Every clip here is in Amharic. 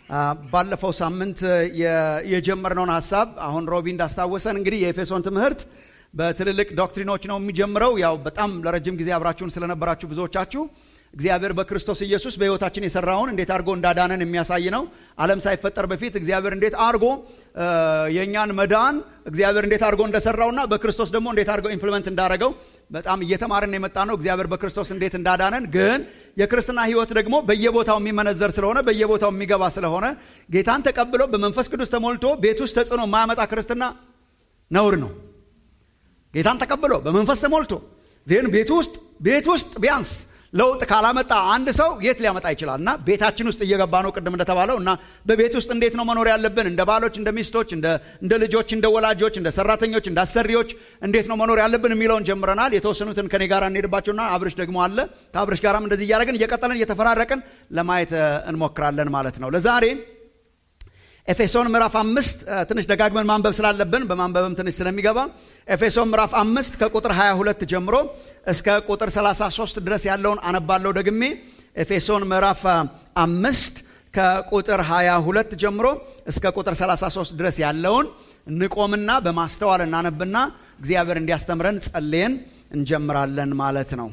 ባለፈው ሳምንት የጀመርነውን ሀሳብ አሁን ሮቢ እንዳስታወሰን እንግዲህ የኤፌሶን ትምህርት በትልልቅ ዶክትሪኖች ነው የሚጀምረው። ያው በጣም ለረጅም ጊዜ አብራችሁን ስለነበራችሁ ብዙዎቻችሁ እግዚአብሔር በክርስቶስ ኢየሱስ በሕይወታችን የሰራውን እንዴት አድርጎ እንዳዳነን የሚያሳይ ነው። ዓለም ሳይፈጠር በፊት እግዚአብሔር እንዴት አድርጎ የእኛን መዳን እግዚአብሔር እንዴት አድርጎ እንደሰራውና በክርስቶስ ደግሞ እንዴት አድርጎ ኢምፕሊመንት እንዳደረገው በጣም እየተማርን የመጣ ነው። እግዚአብሔር በክርስቶስ እንዴት እንዳዳነን ግን የክርስትና ሕይወት ደግሞ በየቦታው የሚመነዘር ስለሆነ በየቦታው የሚገባ ስለሆነ ጌታን ተቀብሎ በመንፈስ ቅዱስ ተሞልቶ ቤት ውስጥ ተጽዕኖ የማያመጣ ክርስትና ነውር ነው። ጌታን ተቀብሎ በመንፈስ ተሞልቶ ግን ቤት ውስጥ ቤት ውስጥ ቢያንስ ለውጥ ካላመጣ አንድ ሰው የት ሊያመጣ ይችላል? እና ቤታችን ውስጥ እየገባ ነው ቅድም እንደተባለው እና በቤት ውስጥ እንዴት ነው መኖር ያለብን? እንደ ባሎች፣ እንደ ሚስቶች፣ እንደ ልጆች፣ እንደ ወላጆች፣ እንደ ሰራተኞች፣ እንደ አሰሪዎች እንዴት ነው መኖር ያለብን የሚለውን ጀምረናል። የተወሰኑትን ከኔ ጋር እንሄድባቸውና አብርሽ ደግሞ አለ። ከአብርሽ ጋራም እንደዚህ እያደረግን እየቀጠለን እየተፈራረቅን ለማየት እንሞክራለን ማለት ነው። ለዛሬ ኤፌሶን ምዕራፍ አምስት ትንሽ ደጋግመን ማንበብ ስላለብን በማንበብም ትንሽ ስለሚገባ ኤፌሶን ምዕራፍ አምስት ከቁጥር 22 ጀምሮ እስከ ቁጥር 33 ድረስ ያለውን አነባለሁ ደግሜ። ኤፌሶን ምዕራፍ አምስት ከቁጥር 22 ጀምሮ እስከ ቁጥር 33 ድረስ ያለውን እንቆምና በማስተዋል እናነብና እግዚአብሔር እንዲያስተምረን ጸልየን እንጀምራለን ማለት ነው።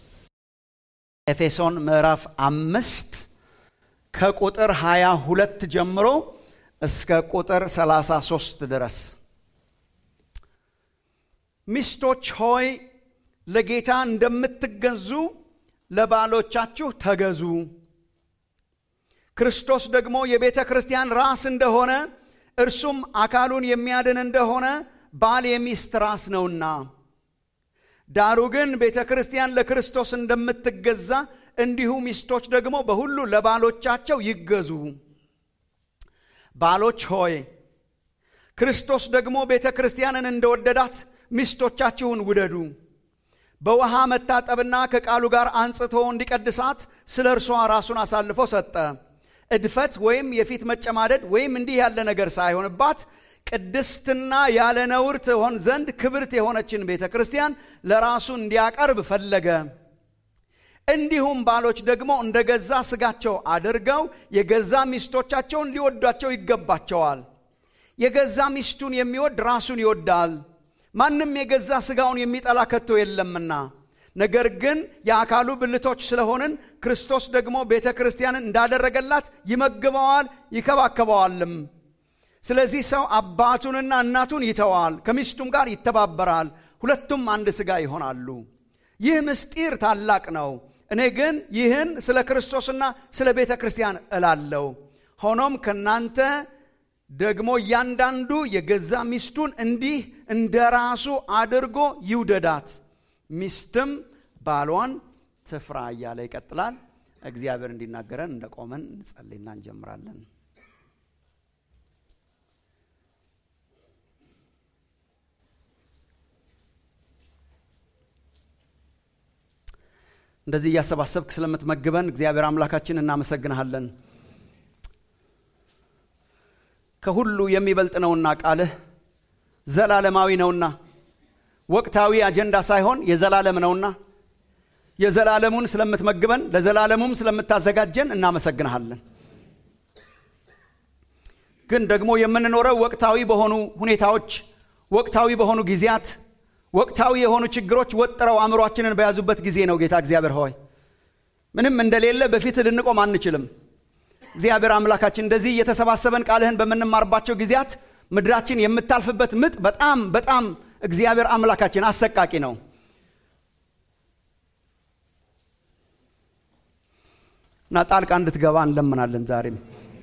ኤፌሶን ምዕራፍ አምስት ከቁጥር 22 ጀምሮ እስከ ቁጥር 33 ድረስ ሚስቶች ሆይ ለጌታ እንደምትገዙ ለባሎቻችሁ ተገዙ። ክርስቶስ ደግሞ የቤተ ክርስቲያን ራስ እንደሆነ እርሱም አካሉን የሚያድን እንደሆነ ባል የሚስት ራስ ነውና፣ ዳሩ ግን ቤተ ክርስቲያን ለክርስቶስ እንደምትገዛ እንዲሁ ሚስቶች ደግሞ በሁሉ ለባሎቻቸው ይገዙ። ባሎች ሆይ ክርስቶስ ደግሞ ቤተ ክርስቲያንን እንደወደዳት ሚስቶቻችሁን ውደዱ። በውሃ መታጠብና ከቃሉ ጋር አንጽቶ እንዲቀድሳት ስለ እርሷ ራሱን አሳልፎ ሰጠ። እድፈት ወይም የፊት መጨማደድ ወይም እንዲህ ያለ ነገር ሳይሆንባት ቅድስትና ያለ ነውር ትሆን ዘንድ ክብርት የሆነችን ቤተ ክርስቲያን ለራሱ እንዲያቀርብ ፈለገ። እንዲሁም ባሎች ደግሞ እንደ ገዛ ሥጋቸው አድርገው የገዛ ሚስቶቻቸውን ሊወዷቸው ይገባቸዋል። የገዛ ሚስቱን የሚወድ ራሱን ይወዳል። ማንም የገዛ ሥጋውን የሚጠላ ከቶ የለምና። ነገር ግን የአካሉ ብልቶች ስለሆንን ክርስቶስ ደግሞ ቤተ ክርስቲያንን እንዳደረገላት ይመግበዋል፣ ይከባከበዋልም። ስለዚህ ሰው አባቱንና እናቱን ይተዋል፣ ከሚስቱም ጋር ይተባበራል፣ ሁለቱም አንድ ሥጋ ይሆናሉ። ይህ ምስጢር ታላቅ ነው። እኔ ግን ይህን ስለ ክርስቶስና ስለ ቤተ ክርስቲያን እላለሁ። ሆኖም ከእናንተ ደግሞ እያንዳንዱ የገዛ ሚስቱን እንዲህ እንደ ራሱ አድርጎ ይውደዳት፣ ሚስትም ባሏን ትፍራ እያለ ይቀጥላል። እግዚአብሔር እንዲናገረን እንደቆመን እንጸልይና እንጀምራለን። እንደዚህ እያሰባሰብክ ስለምትመግበን እግዚአብሔር አምላካችን እናመሰግንሃለን። ከሁሉ የሚበልጥ ነውና ቃልህ ዘላለማዊ ነውና ወቅታዊ አጀንዳ ሳይሆን የዘላለም ነውና የዘላለሙን ስለምትመግበን ለዘላለሙም ስለምታዘጋጀን እናመሰግንሃለን። ግን ደግሞ የምንኖረው ወቅታዊ በሆኑ ሁኔታዎች፣ ወቅታዊ በሆኑ ጊዜያት ወቅታዊ የሆኑ ችግሮች ወጥረው አእምሯችንን በያዙበት ጊዜ ነው። ጌታ እግዚአብሔር ሆይ ምንም እንደሌለ በፊት ልንቆም አንችልም። እግዚአብሔር አምላካችን እንደዚህ እየተሰባሰበን ቃልህን በምንማርባቸው ጊዜያት ምድራችን የምታልፍበት ምጥ በጣም በጣም እግዚአብሔር አምላካችን አሰቃቂ ነው። እና ጣልቃ እንድትገባ እንለምናለን። ዛሬም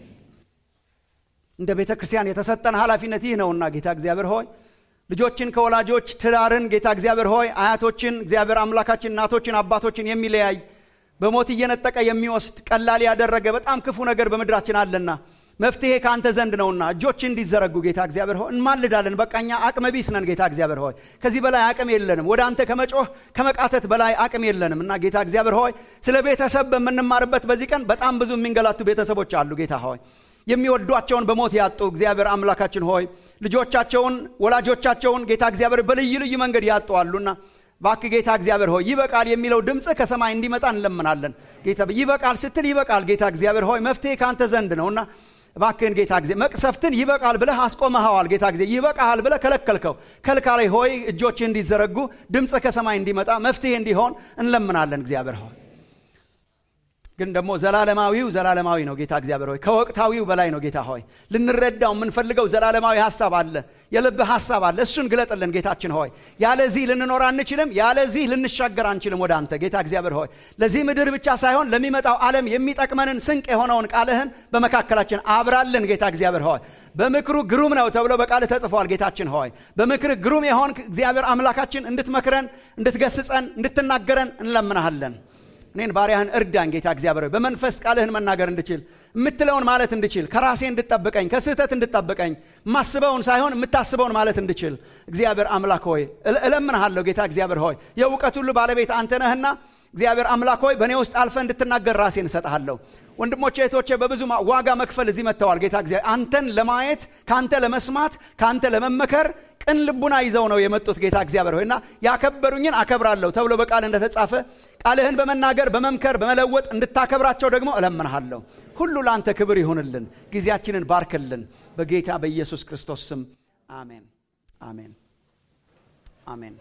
እንደ ቤተ ክርስቲያን የተሰጠን ኃላፊነት ይህ ነውና ጌታ እግዚአብሔር ሆይ ልጆችን ከወላጆች ትዳርን ጌታ እግዚአብሔር ሆይ አያቶችን እግዚአብሔር አምላካችን እናቶችን አባቶችን የሚለያይ በሞት እየነጠቀ የሚወስድ ቀላል ያደረገ በጣም ክፉ ነገር በምድራችን አለና መፍትሄ ከአንተ ዘንድ ነውና እጆች እንዲዘረጉ ጌታ እግዚአብሔር ሆይ እንማልዳለን። በቃ እኛ አቅመ ቢስ ነን ጌታ እግዚአብሔር ሆይ ከዚህ በላይ አቅም የለንም። ወደ አንተ ከመጮህ ከመቃተት በላይ አቅም የለንም እና ጌታ እግዚአብሔር ሆይ ስለ ቤተሰብ በምንማርበት በዚህ ቀን በጣም ብዙ የሚንገላቱ ቤተሰቦች አሉ ጌታ ሆይ የሚወዷቸውን በሞት ያጡ እግዚአብሔር አምላካችን ሆይ ልጆቻቸውን ወላጆቻቸውን ጌታ እግዚአብሔር በልዩ ልዩ መንገድ ያጡ አሉና እባክህ ጌታ እግዚአብሔር ሆይ ይበቃል የሚለው ድምፅ ከሰማይ እንዲመጣ እንለምናለን። ጌታ ይበቃል ስትል ይበቃል ጌታ እግዚአብሔር ሆይ መፍትሄ ከአንተ ዘንድ ነውና እባክህን ጌታ ጊዜ መቅሰፍትን ይበቃል ብለህ አስቆመኸዋል። ጌታ ጊዜ ይበቃሃል ብለህ ከለከልከው። ከልካላይ ሆይ እጆችህ እንዲዘረጉ ድምፅ ከሰማይ እንዲመጣ መፍትሄ እንዲሆን እንለምናለን። እግዚአብሔር ሆይ ግን ደግሞ ዘላለማዊው ዘላለማዊ ነው ጌታ እግዚአብሔር ሆይ ከወቅታዊው በላይ ነው ጌታ ሆይ ልንረዳው የምንፈልገው ዘላለማዊ ሀሳብ አለ የልብ ሀሳብ አለ እሱን ግለጥልን ጌታችን ሆይ ያለዚህ ልንኖር አንችልም ያለዚህ ልንሻገር አንችልም ወደ አንተ ጌታ እግዚአብሔር ሆይ ለዚህ ምድር ብቻ ሳይሆን ለሚመጣው ዓለም የሚጠቅመንን ስንቅ የሆነውን ቃልህን በመካከላችን አብራልን ጌታ እግዚአብሔር ሆይ በምክሩ ግሩም ነው ተብሎ በቃል ተጽፏል ጌታችን ሆይ በምክር ግሩም የሆን እግዚአብሔር አምላካችን እንድትመክረን እንድትገስጸን እንድትናገረን እንለምናሃለን እኔን ባሪያህን እርዳን ጌታ እግዚአብሔር በመንፈስ ቃልህን መናገር እንድችል የምትለውን ማለት እንድችል ከራሴ እንድጠብቀኝ ከስህተት እንድጠብቀኝ ማስበውን ሳይሆን የምታስበውን ማለት እንድችል እግዚአብሔር አምላክ ሆይ እለምንሃለሁ ጌታ እግዚአብሔር ሆይ የእውቀት ሁሉ ባለቤት አንተ ነህና እግዚአብሔር አምላክ ሆይ በእኔ ውስጥ አልፈ እንድትናገር ራሴን እሰጥሃለሁ ወንድሞቼ እህቶቼ በብዙ ዋጋ መክፈል እዚህ መጥተዋል ጌታ እግዚአብሔር አንተን ለማየት ከአንተ ለመስማት ከአንተ ለመመከር ቅን ልቡና ይዘው ነው የመጡት ጌታ እግዚአብሔር ሆይና ያከበሩኝን አከብራለሁ ተብሎ በቃል እንደተጻፈ ቃልህን በመናገር በመምከር በመለወጥ እንድታከብራቸው ደግሞ እለምንሃለሁ ሁሉ ለአንተ ክብር ይሁንልን ጊዜያችንን ባርክልን በጌታ በኢየሱስ ክርስቶስ ስም አሜን አሜን አሜን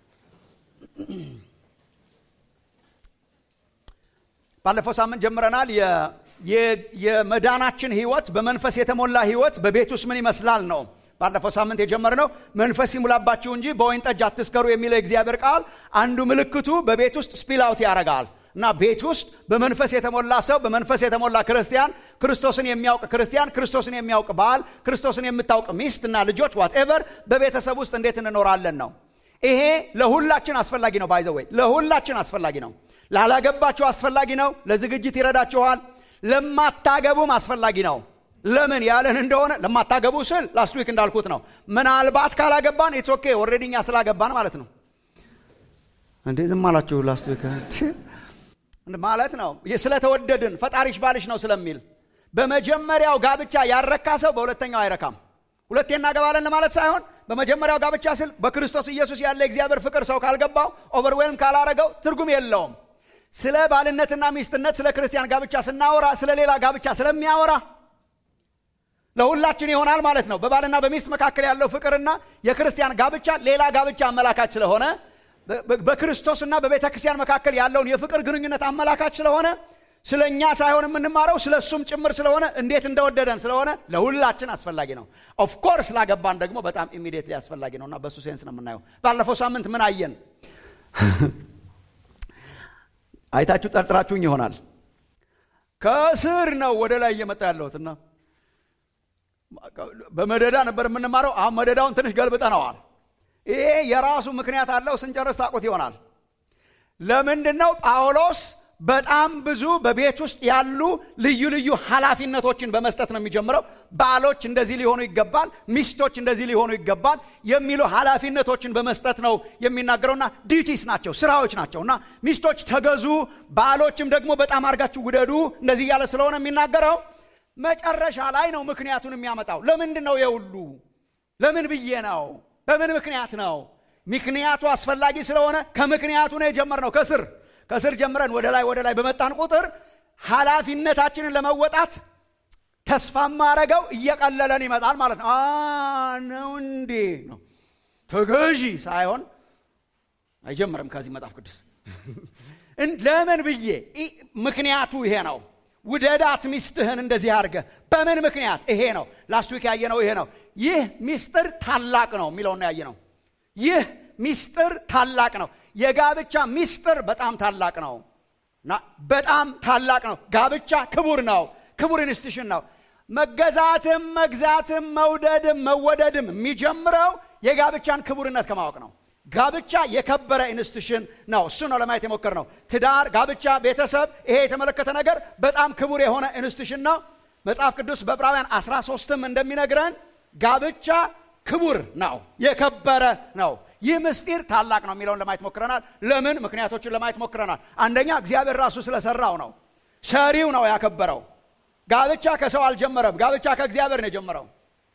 ባለፈው ሳምንት ጀምረናል የመዳናችን ህይወት በመንፈስ የተሞላ ህይወት በቤት ውስጥ ምን ይመስላል ነው ባለፈው ሳምንት የጀመርነው መንፈስ ይሙላባችሁ እንጂ በወይን ጠጅ አትስከሩ የሚለው የእግዚአብሔር ቃል አንዱ ምልክቱ በቤት ውስጥ ስፒል አውት ያደርጋል እና ቤት ውስጥ በመንፈስ የተሞላ ሰው በመንፈስ የተሞላ ክርስቲያን ክርስቶስን የሚያውቅ ክርስቲያን ክርስቶስን የሚያውቅ ባል ክርስቶስን የምታውቅ ሚስት እና ልጆች ዋትኤቨር በቤተሰብ ውስጥ እንዴት እንኖራለን ነው ይሄ ለሁላችን አስፈላጊ ነው ባይዘወይ ለሁላችን አስፈላጊ ነው ላላገባችሁ አስፈላጊ ነው ለዝግጅት ይረዳችኋል ለማታገቡም አስፈላጊ ነው ለምን ያለን እንደሆነ ለማታገቡ ስል ላስት ዊክ እንዳልኩት ነው ምናልባት ካላገባን ኢትስ ኦኬ ኦልሬዲ እኛ ስላገባን ማለት ነው እንዴ ዝም አላችሁ ላስት ዊክ ማለት ነው ስለተወደድን ፈጣሪሽ ባልሽ ነው ስለሚል በመጀመሪያው ጋብቻ ያረካ ሰው በሁለተኛው አይረካም ሁለቴ እናገባለን ለማለት ሳይሆን በመጀመሪያው ጋብቻ ስል በክርስቶስ ኢየሱስ ያለ እግዚአብሔር ፍቅር ሰው ካልገባው ኦቨርዌልም ካላረገው ትርጉም የለውም ስለ ባልነትና ሚስትነት ስለ ክርስቲያን ጋብቻ ስናወራ ስለ ሌላ ጋብቻ ስለሚያወራ ለሁላችን ይሆናል ማለት ነው በባልና በሚስት መካከል ያለው ፍቅርና የክርስቲያን ጋብቻ ሌላ ጋብቻ አመላካች ስለሆነ በክርስቶስና በቤተ ክርስቲያን መካከል ያለውን የፍቅር ግንኙነት አመላካች ስለሆነ ስለ እኛ ሳይሆን የምንማረው ስለ እሱም ጭምር ስለሆነ እንዴት እንደወደደን ስለሆነ ለሁላችን አስፈላጊ ነው ኦፍኮርስ ላገባን ደግሞ በጣም ኢሚዲየትሊ አስፈላጊ ነው እና በእሱ ሴንስ ነው የምናየው ባለፈው ሳምንት ምን አየን አይታችሁ ጠርጥራችሁኝ ይሆናል ከስር ነው ወደ ላይ እየመጣ ያለሁትና በመደዳ ነበር የምንማረው አሁን መደዳውን ትንሽ ገልብጠነዋል ይሄ የራሱ ምክንያት አለው ስንጨርስ ታቁት ይሆናል ለምንድን ነው ጳውሎስ በጣም ብዙ በቤት ውስጥ ያሉ ልዩ ልዩ ኃላፊነቶችን በመስጠት ነው የሚጀምረው ባሎች እንደዚህ ሊሆኑ ይገባል ሚስቶች እንደዚህ ሊሆኑ ይገባል የሚሉ ኃላፊነቶችን በመስጠት ነው የሚናገረውና ዲዩቲስ ናቸው ስራዎች ናቸው እና ሚስቶች ተገዙ ባሎችም ደግሞ በጣም አርጋችሁ ውደዱ እንደዚህ እያለ ስለሆነ የሚናገረው መጨረሻ ላይ ነው ምክንያቱን የሚያመጣው ለምንድን ነው የሁሉ ለምን ብዬ ነው በምን ምክንያት ነው ምክንያቱ አስፈላጊ ስለሆነ ከምክንያቱ ነው የጀመርነው ከስር ከስር ጀምረን ወደ ላይ ወደ ላይ በመጣን ቁጥር ኃላፊነታችንን ለመወጣት ተስፋ ማረገው እየቀለለን ይመጣል ማለት ነው ነው እንዴ ነው ተገዢ ሳይሆን አይጀምርም ከዚህ መጽሐፍ ቅዱስ ለምን ብዬ ምክንያቱ ይሄ ነው ውደዳት ሚስትህን እንደዚህ አድርገ በምን ምክንያት ይሄ ነው ላስት ዊክ ያየነው ይሄ ነው ይህ ሚስጥር ታላቅ ነው የሚለውን ያየ ነው ይህ ሚስጥር ታላቅ ነው የጋብቻ ሚስጥር በጣም ታላቅ ነው እና በጣም ታላቅ ነው ጋብቻ ክቡር ነው ክቡር ኢንስቲቱሽን ነው መገዛትም መግዛትም መውደድም መወደድም የሚጀምረው የጋብቻን ክቡርነት ከማወቅ ነው ጋብቻ የከበረ ኢንስቲቱሽን ነው እሱ ነው ለማየት የሞከር ነው ትዳር ጋብቻ ቤተሰብ ይሄ የተመለከተ ነገር በጣም ክቡር የሆነ ኢንስቲቱሽን ነው መጽሐፍ ቅዱስ በዕብራውያን 13ም እንደሚነግረን ጋብቻ ክቡር ነው የከበረ ነው ይህ ምስጢር ታላቅ ነው የሚለውን ለማየት ሞክረናል ለምን ምክንያቶችን ለማየት ሞክረናል አንደኛ እግዚአብሔር ራሱ ስለሰራው ነው ሰሪው ነው ያከበረው ጋብቻ ከሰው አልጀመረም ጋብቻ ከእግዚአብሔር ነው የጀመረው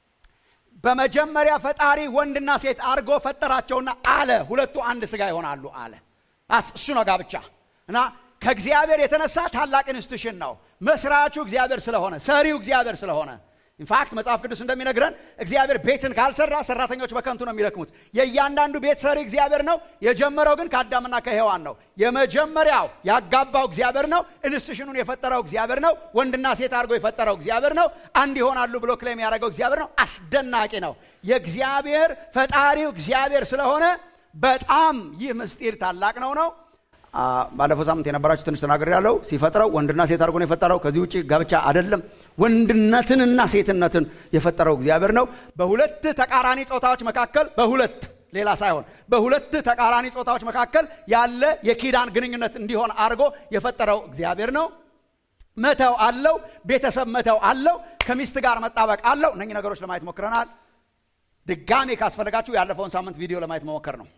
በመጀመሪያ ፈጣሪ ወንድና ሴት አርጎ ፈጠራቸውና አለ ሁለቱ አንድ ስጋ ይሆናሉ አለ እሱ ነው ጋብቻ እና ከእግዚአብሔር የተነሳ ታላቅ ኢንስቲቱሽን ነው መስራቹ እግዚአብሔር ስለሆነ ሰሪው እግዚአብሔር ስለሆነ ኢንፋክት መጽሐፍ ቅዱስ እንደሚነግረን እግዚአብሔር ቤትን ካልሰራ ሰራተኞች በከንቱ ነው የሚደክሙት። የእያንዳንዱ ቤት ሰሪ እግዚአብሔር ነው። የጀመረው ግን ከአዳምና ከሔዋን ነው። የመጀመሪያው ያጋባው እግዚአብሔር ነው። ኢንስቲቱሽኑን የፈጠረው እግዚአብሔር ነው። ወንድና ሴት አድርጎ የፈጠረው እግዚአብሔር ነው። አንድ ይሆናሉ ብሎ ክሌም ያደረገው እግዚአብሔር ነው። አስደናቂ ነው። የእግዚአብሔር ፈጣሪው እግዚአብሔር ስለሆነ በጣም ይህ ምስጢር ታላቅ ነው ነው ባለፈው ሳምንት የነበራችሁ ትንሽ ተናገር ያለው ሲፈጥረው ወንድና ሴት አድርጎ ነው የፈጠረው። ከዚህ ውጭ ጋብቻ አይደለም። ወንድነትንና ሴትነትን የፈጠረው እግዚአብሔር ነው። በሁለት ተቃራኒ ጾታዎች መካከል በሁለት ሌላ ሳይሆን በሁለት ተቃራኒ ጾታዎች መካከል ያለ የኪዳን ግንኙነት እንዲሆን አድርጎ የፈጠረው እግዚአብሔር ነው። መተው አለው፣ ቤተሰብ መተው አለው፣ ከሚስት ጋር መጣበቅ አለው። እነኚህ ነገሮች ለማየት ሞክረናል። ድጋሜ ካስፈለጋችሁ ያለፈውን ሳምንት ቪዲዮ ለማየት መሞከር ነው።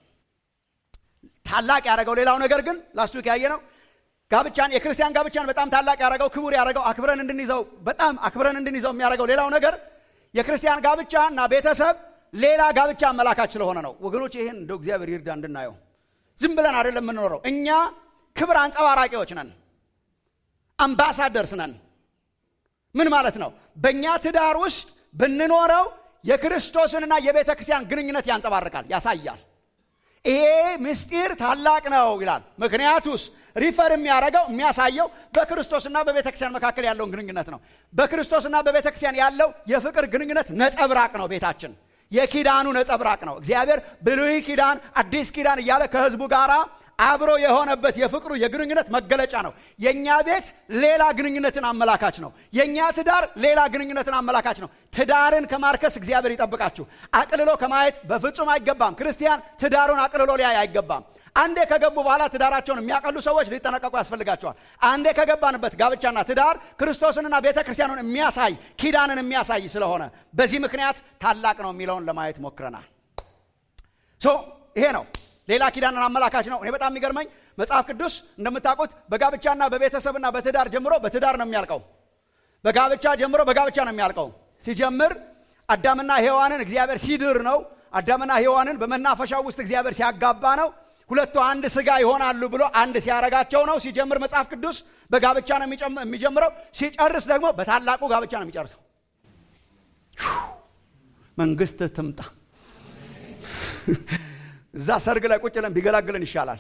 ታላቅ ያደረገው ሌላው ነገር ግን ላስት ዊክ ያየ ነው ጋብቻን የክርስቲያን ጋብቻን በጣም ታላቅ ያደረገው ክቡር ያደረገው አክብረን እንድንይዘው በጣም አክብረን እንድንይዘው የሚያደርገው ሌላው ነገር የክርስቲያን ጋብቻ እና ቤተሰብ ሌላ ጋብቻ አመላካች ስለሆነ ነው። ወገኖች ይህን እንደው እግዚአብሔር ይርዳ እንድናየው። ዝም ብለን አይደለም የምንኖረው። እኛ ክብር አንጸባራቂዎች ነን፣ አምባሳደርስ ነን። ምን ማለት ነው? በእኛ ትዳር ውስጥ ብንኖረው የክርስቶስንና የቤተ ክርስቲያን ግንኙነት ያንጸባርቃል፣ ያሳያል። ይሄ ምስጢር ታላቅ ነው ይላል። ምክንያቱስ ሪፈር የሚያደርገው የሚያሳየው በክርስቶስና በቤተ ክርስቲያን መካከል ያለውን ግንኙነት ነው። በክርስቶስና በቤተ ክርስቲያን ያለው የፍቅር ግንኙነት ነጸብራቅ ነው። ቤታችን የኪዳኑ ነጸብራቅ ነው። እግዚአብሔር ብሉይ ኪዳን፣ አዲስ ኪዳን እያለ ከህዝቡ ጋር አብሮ የሆነበት የፍቅሩ የግንኙነት መገለጫ ነው። የእኛ ቤት ሌላ ግንኙነትን አመላካች ነው። የእኛ ትዳር ሌላ ግንኙነትን አመላካች ነው። ትዳርን ከማርከስ እግዚአብሔር ይጠብቃችሁ። አቅልሎ ከማየት በፍጹም አይገባም። ክርስቲያን ትዳሩን አቅልሎ ሊያይ አይገባም። አንዴ ከገቡ በኋላ ትዳራቸውን የሚያቀሉ ሰዎች ሊጠነቀቁ ያስፈልጋቸዋል። አንዴ ከገባንበት ጋብቻና ትዳር ክርስቶስንና ቤተ ክርስቲያኑን የሚያሳይ ኪዳንን የሚያሳይ ስለሆነ በዚህ ምክንያት ታላቅ ነው የሚለውን ለማየት ሞክረናል። ሶ ይሄ ነው ሌላ ኪዳንን አመላካች ነው። እኔ በጣም የሚገርመኝ መጽሐፍ ቅዱስ እንደምታውቁት በጋብቻና በቤተሰብና በትዳር ጀምሮ በትዳር ነው የሚያልቀው። በጋብቻ ጀምሮ በጋብቻ ነው የሚያልቀው። ሲጀምር አዳምና ሔዋንን እግዚአብሔር ሲድር ነው። አዳምና ሔዋንን በመናፈሻው ውስጥ እግዚአብሔር ሲያጋባ ነው። ሁለቱ አንድ ስጋ ይሆናሉ ብሎ አንድ ሲያረጋቸው ነው። ሲጀምር መጽሐፍ ቅዱስ በጋብቻ ነው የሚጀምረው። ሲጨርስ ደግሞ በታላቁ ጋብቻ ነው የሚጨርሰው። መንግስት ትምጣ እዛ ሰርግ ላይ ቁጭ ለን ቢገላግለን ይሻላል።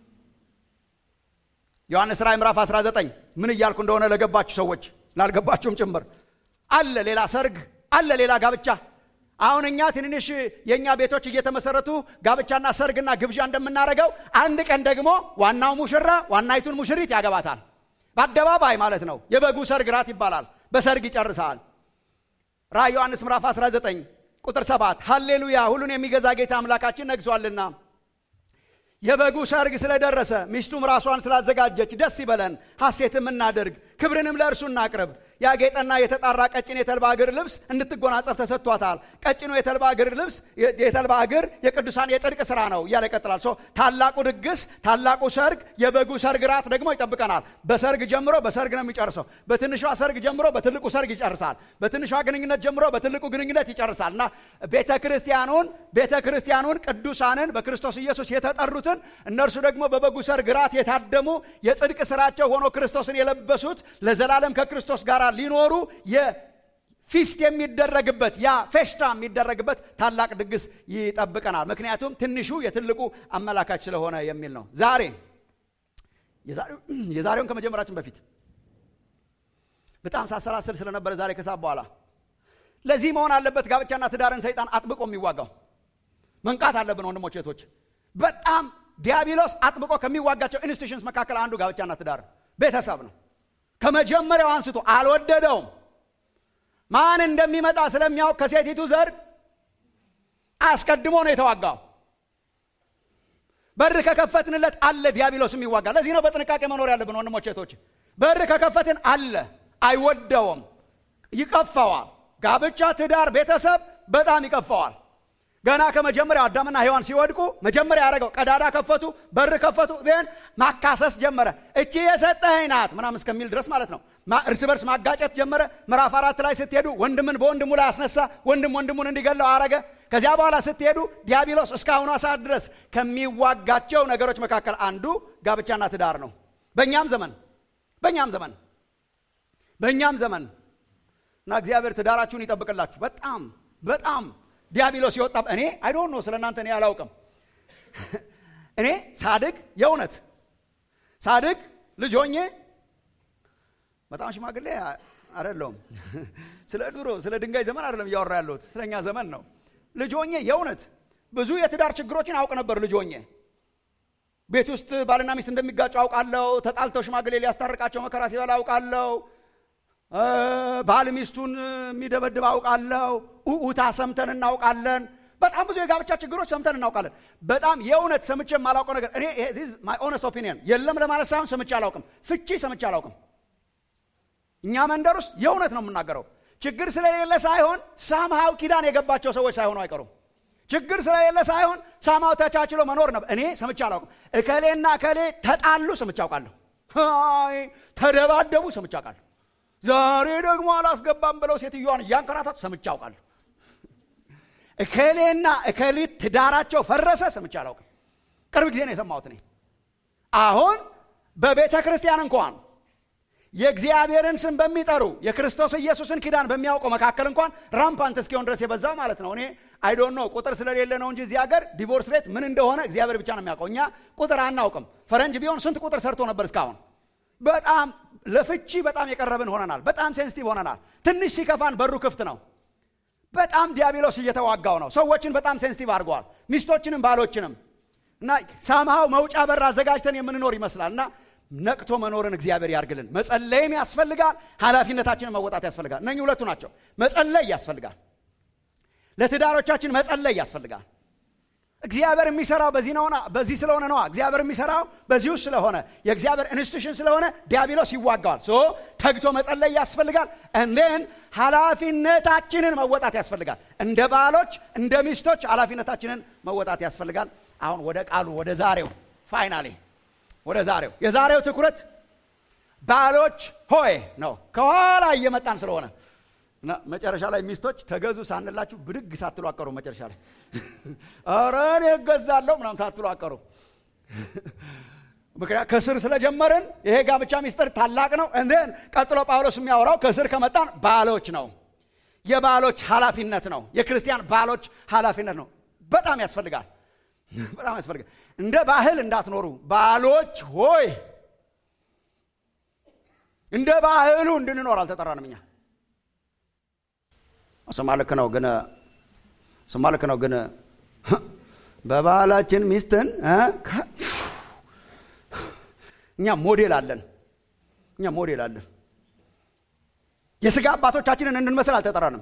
ዮሐንስ ራእይ ምዕራፍ 19 ምን እያልኩ እንደሆነ ለገባችሁ ሰዎች ላልገባችሁም ጭምር አለ ሌላ ሰርግ አለ ሌላ ጋብቻ። አሁን እኛ ትንንሽ የእኛ ቤቶች እየተመሰረቱ ጋብቻና ሰርግና ግብዣ እንደምናደርገው አንድ ቀን ደግሞ ዋናው ሙሽራ ዋናይቱን ሙሽሪት ያገባታል። በአደባባይ ማለት ነው። የበጉ ሰርግ ራት ይባላል። በሰርግ ይጨርሳል። ራእይ ዮሐንስ ምዕራፍ 19 ቁጥር ሰባት ሃሌሉያ ሁሉን የሚገዛ ጌታ አምላካችን ነግሷልና የበጉ ሰርግ ስለደረሰ ሚስቱም ራሷን ስላዘጋጀች ደስ ይበለን፣ ሐሴትም እናድርግ፣ ክብርንም ለእርሱ እናቅርብ። ያጌጠና የተጣራ ቀጭን የተልባ እግር ልብስ እንድትጎናጸፍ ተሰጥቷታል። ቀጭኑ የተልባ እግር ልብስ የተልባ እግር የቅዱሳን የጽድቅ ስራ ነው እያለ ይቀጥላል። ሶ ታላቁ ድግስ፣ ታላቁ ሰርግ፣ የበጉ ሰርግ ራት ደግሞ ይጠብቀናል። በሰርግ ጀምሮ በሰርግ ነው የሚጨርሰው። በትንሿ ሰርግ ጀምሮ በትልቁ ሰርግ ይጨርሳል። በትንሿ ግንኙነት ጀምሮ በትልቁ ግንኙነት ይጨርሳል እና ቤተ ክርስቲያኑን ቤተ ክርስቲያኑን ቅዱሳንን በክርስቶስ ኢየሱስ የተጠሩትን እነርሱ ደግሞ በበጉ ሰርግ ራት የታደሙ የጽድቅ ስራቸው ሆኖ ክርስቶስን የለበሱት ለዘላለም ከክርስቶስ ጋር ሊኖሩ የፊስት የሚደረግበት ያ ፌሽታ የሚደረግበት ታላቅ ድግስ ይጠብቀናል። ምክንያቱም ትንሹ የትልቁ አመላካች ስለሆነ የሚል ነው። ዛሬ የዛሬውን ከመጀመራችን በፊት በጣም ሳሰላስል ስለነበረ ዛሬ ከሰዓት በኋላ ለዚህ መሆን አለበት ጋብቻና ትዳርን ሰይጣን አጥብቆ የሚዋጋው መንቃት አለብን ወንድሞች እህቶች። በጣም ዲያብሎስ አጥብቆ ከሚዋጋቸው ኢንስቲቱሽንስ መካከል አንዱ ጋብቻና ትዳር ቤተሰብ ነው። ከመጀመሪያው አንስቶ አልወደደውም። ማን እንደሚመጣ ስለሚያውቅ ከሴቲቱ ዘር አስቀድሞ ነው የተዋጋው። በር ከከፈትንለት አለ ዲያብሎስ የሚዋጋ። ለዚህ ነው በጥንቃቄ መኖር ያለብን ወንድሞች እህቶች። በር ከከፈትን አለ፣ አይወደውም፣ ይቀፈዋል። ጋብቻ፣ ትዳር፣ ቤተሰብ በጣም ይቀፈዋል። ገና ከመጀመሪያው አዳምና ሔዋን ሲወድቁ መጀመሪያ ያደረገው ቀዳዳ ከፈቱ፣ በር ከፈቱ። ን ማካሰስ ጀመረ። እቺ የሰጠኸኝ ናት ምናምን እስከሚል ድረስ ማለት ነው። እርስ በርስ ማጋጨት ጀመረ። ምዕራፍ አራት ላይ ስትሄዱ ወንድምን በወንድሙ ላይ አስነሳ፣ ወንድም ወንድሙን እንዲገለው አረገ። ከዚያ በኋላ ስትሄዱ ዲያብሎስ እስካሁኗ ሰዓት ድረስ ከሚዋጋቸው ነገሮች መካከል አንዱ ጋብቻና ትዳር ነው። በእኛም ዘመን በእኛም ዘመን በእኛም ዘመን እና እግዚአብሔር ትዳራችሁን ይጠብቅላችሁ። በጣም በጣም ዲያብሎስ ሲወጣ እኔ አይ ዶንት ኖ ስለ እናንተ እኔ አላውቅም። እኔ ሳድግ የእውነት ሳድግ ልጅ ሆኜ በጣም ሽማግሌ አይደለሁም። ስለ ድሮ ስለ ድንጋይ ዘመን አይደለም እያወራ ያለሁት ስለ እኛ ዘመን ነው። ልጅ ሆኜ የእውነት ብዙ የትዳር ችግሮችን አውቅ ነበር። ልጅ ሆኜ ቤት ውስጥ ባልና ሚስት እንደሚጋጩ አውቃለሁ። ተጣልተው ሽማግሌ ሊያስታርቃቸው መከራ ሲበላ አውቃለሁ። ባል ሚስቱን የሚደበድብ አውቃለሁ። ኡኡታ ሰምተን እናውቃለን። በጣም ብዙ የጋብቻ ችግሮች ሰምተን እናውቃለን። በጣም የእውነት ሰምቼ የማላውቀው ነገር እኔ ማይ ኦነስት ኦፒኒየን የለም ለማለት ሳይሆን ሰምቼ አላውቅም። ፍቺ ሰምቼ አላውቅም። እኛ መንደር ውስጥ የእውነት ነው የምናገረው። ችግር ስለሌለ ሳይሆን ሳምሃው ኪዳን የገባቸው ሰዎች ሳይሆኑ አይቀሩም። ችግር ስለሌለ ሳይሆን ሳማው ተቻችሎ መኖር ነበር። እኔ ሰምቼ አላውቅም። እከሌና እከሌ ተጣሉ ሰምቼ አውቃለሁ። ተደባደቡ ሰምቼ አውቃለሁ። ዛሬ ደግሞ አላስገባም ብለው ሴትዮዋን እያንከራታት ሰምቼ አውቃለሁ። እከሌና እከሊት ትዳራቸው ፈረሰ ሰምቼ አላውቅም። ቅርብ ጊዜ ነው የሰማሁት እኔ። አሁን በቤተ ክርስቲያን እንኳን የእግዚአብሔርን ስም በሚጠሩ የክርስቶስ ኢየሱስን ኪዳን በሚያውቁ መካከል እንኳን ራምፓንት እስኪሆን ድረስ የበዛ ማለት ነው። እኔ አይዶን ነው ቁጥር ስለሌለ ነው እንጂ እዚህ ሀገር ዲቮርስ ሬት ምን እንደሆነ እግዚአብሔር ብቻ ነው የሚያውቀው። እኛ ቁጥር አናውቅም። ፈረንጅ ቢሆን ስንት ቁጥር ሰርቶ ነበር እስካሁን። በጣም ለፍቺ በጣም የቀረብን ሆነናል። በጣም ሴንሲቲቭ ሆነናል። ትንሽ ሲከፋን በሩ ክፍት ነው። በጣም ዲያብሎስ እየተዋጋው ነው። ሰዎችን በጣም ሴንሲቲቭ አድርገዋል። ሚስቶችንም ባሎችንም እና ሳምሃው መውጫ በር አዘጋጅተን የምንኖር ይመስላል እና ነቅቶ መኖርን እግዚአብሔር ያርግልን። መጸለይም ያስፈልጋል፣ ኃላፊነታችንን መወጣት ያስፈልጋል። እነኚህ ሁለቱ ናቸው። መጸለይ ያስፈልጋል። ለትዳሮቻችን መጸለይ ያስፈልጋል። እግዚአብሔር የሚሰራው በዚህ ነውና በዚህ ስለሆነ ነዋ። እግዚአብሔር የሚሰራው በዚህ ውስጥ ስለሆነ የእግዚአብሔር ኢንስቲቱሽን ስለሆነ ዲያብሎስ ይዋጋዋል። ሶ ተግቶ መጸለይ ያስፈልጋል። እንዴን ኃላፊነታችንን መወጣት ያስፈልጋል። እንደ ባሎች እንደ ሚስቶች ኃላፊነታችንን መወጣት ያስፈልጋል። አሁን ወደ ቃሉ ወደ ዛሬው ፋይናሌ ወደ ዛሬው የዛሬው ትኩረት ባሎች ሆይ ነው። ከኋላ እየመጣን ስለሆነ እና መጨረሻ ላይ ሚስቶች ተገዙ ሳንላችሁ ብድግ ሳትሉ አቀሩ። መጨረሻ ላይ ኧረ እኔ እገዛለሁ ምናምን ሳትሉ አቀሩ። ምክንያት ከስር ስለጀመርን ይሄ ጋብቻ ሚስጥር ታላቅ ነው። እንዴን ቀጥሎ ጳውሎስ የሚያወራው ከስር ከመጣን ባሎች ነው። የባሎች ኃላፊነት ነው። የክርስቲያን ባሎች ኃላፊነት ነው። በጣም ያስፈልጋል። በጣም ያስፈልጋል። እንደ ባህል እንዳትኖሩ ባሎች ሆይ እንደ ባህሉ እንድንኖር አልተጠራንም እኛ ስማ ልክ ነው ግን ስማ ልክ ነው ግን በባህላችን ሚስትን እኛ ሞዴል አለን እኛ ሞዴል አለን የስጋ አባቶቻችንን እንድንመስል አልተጠራንም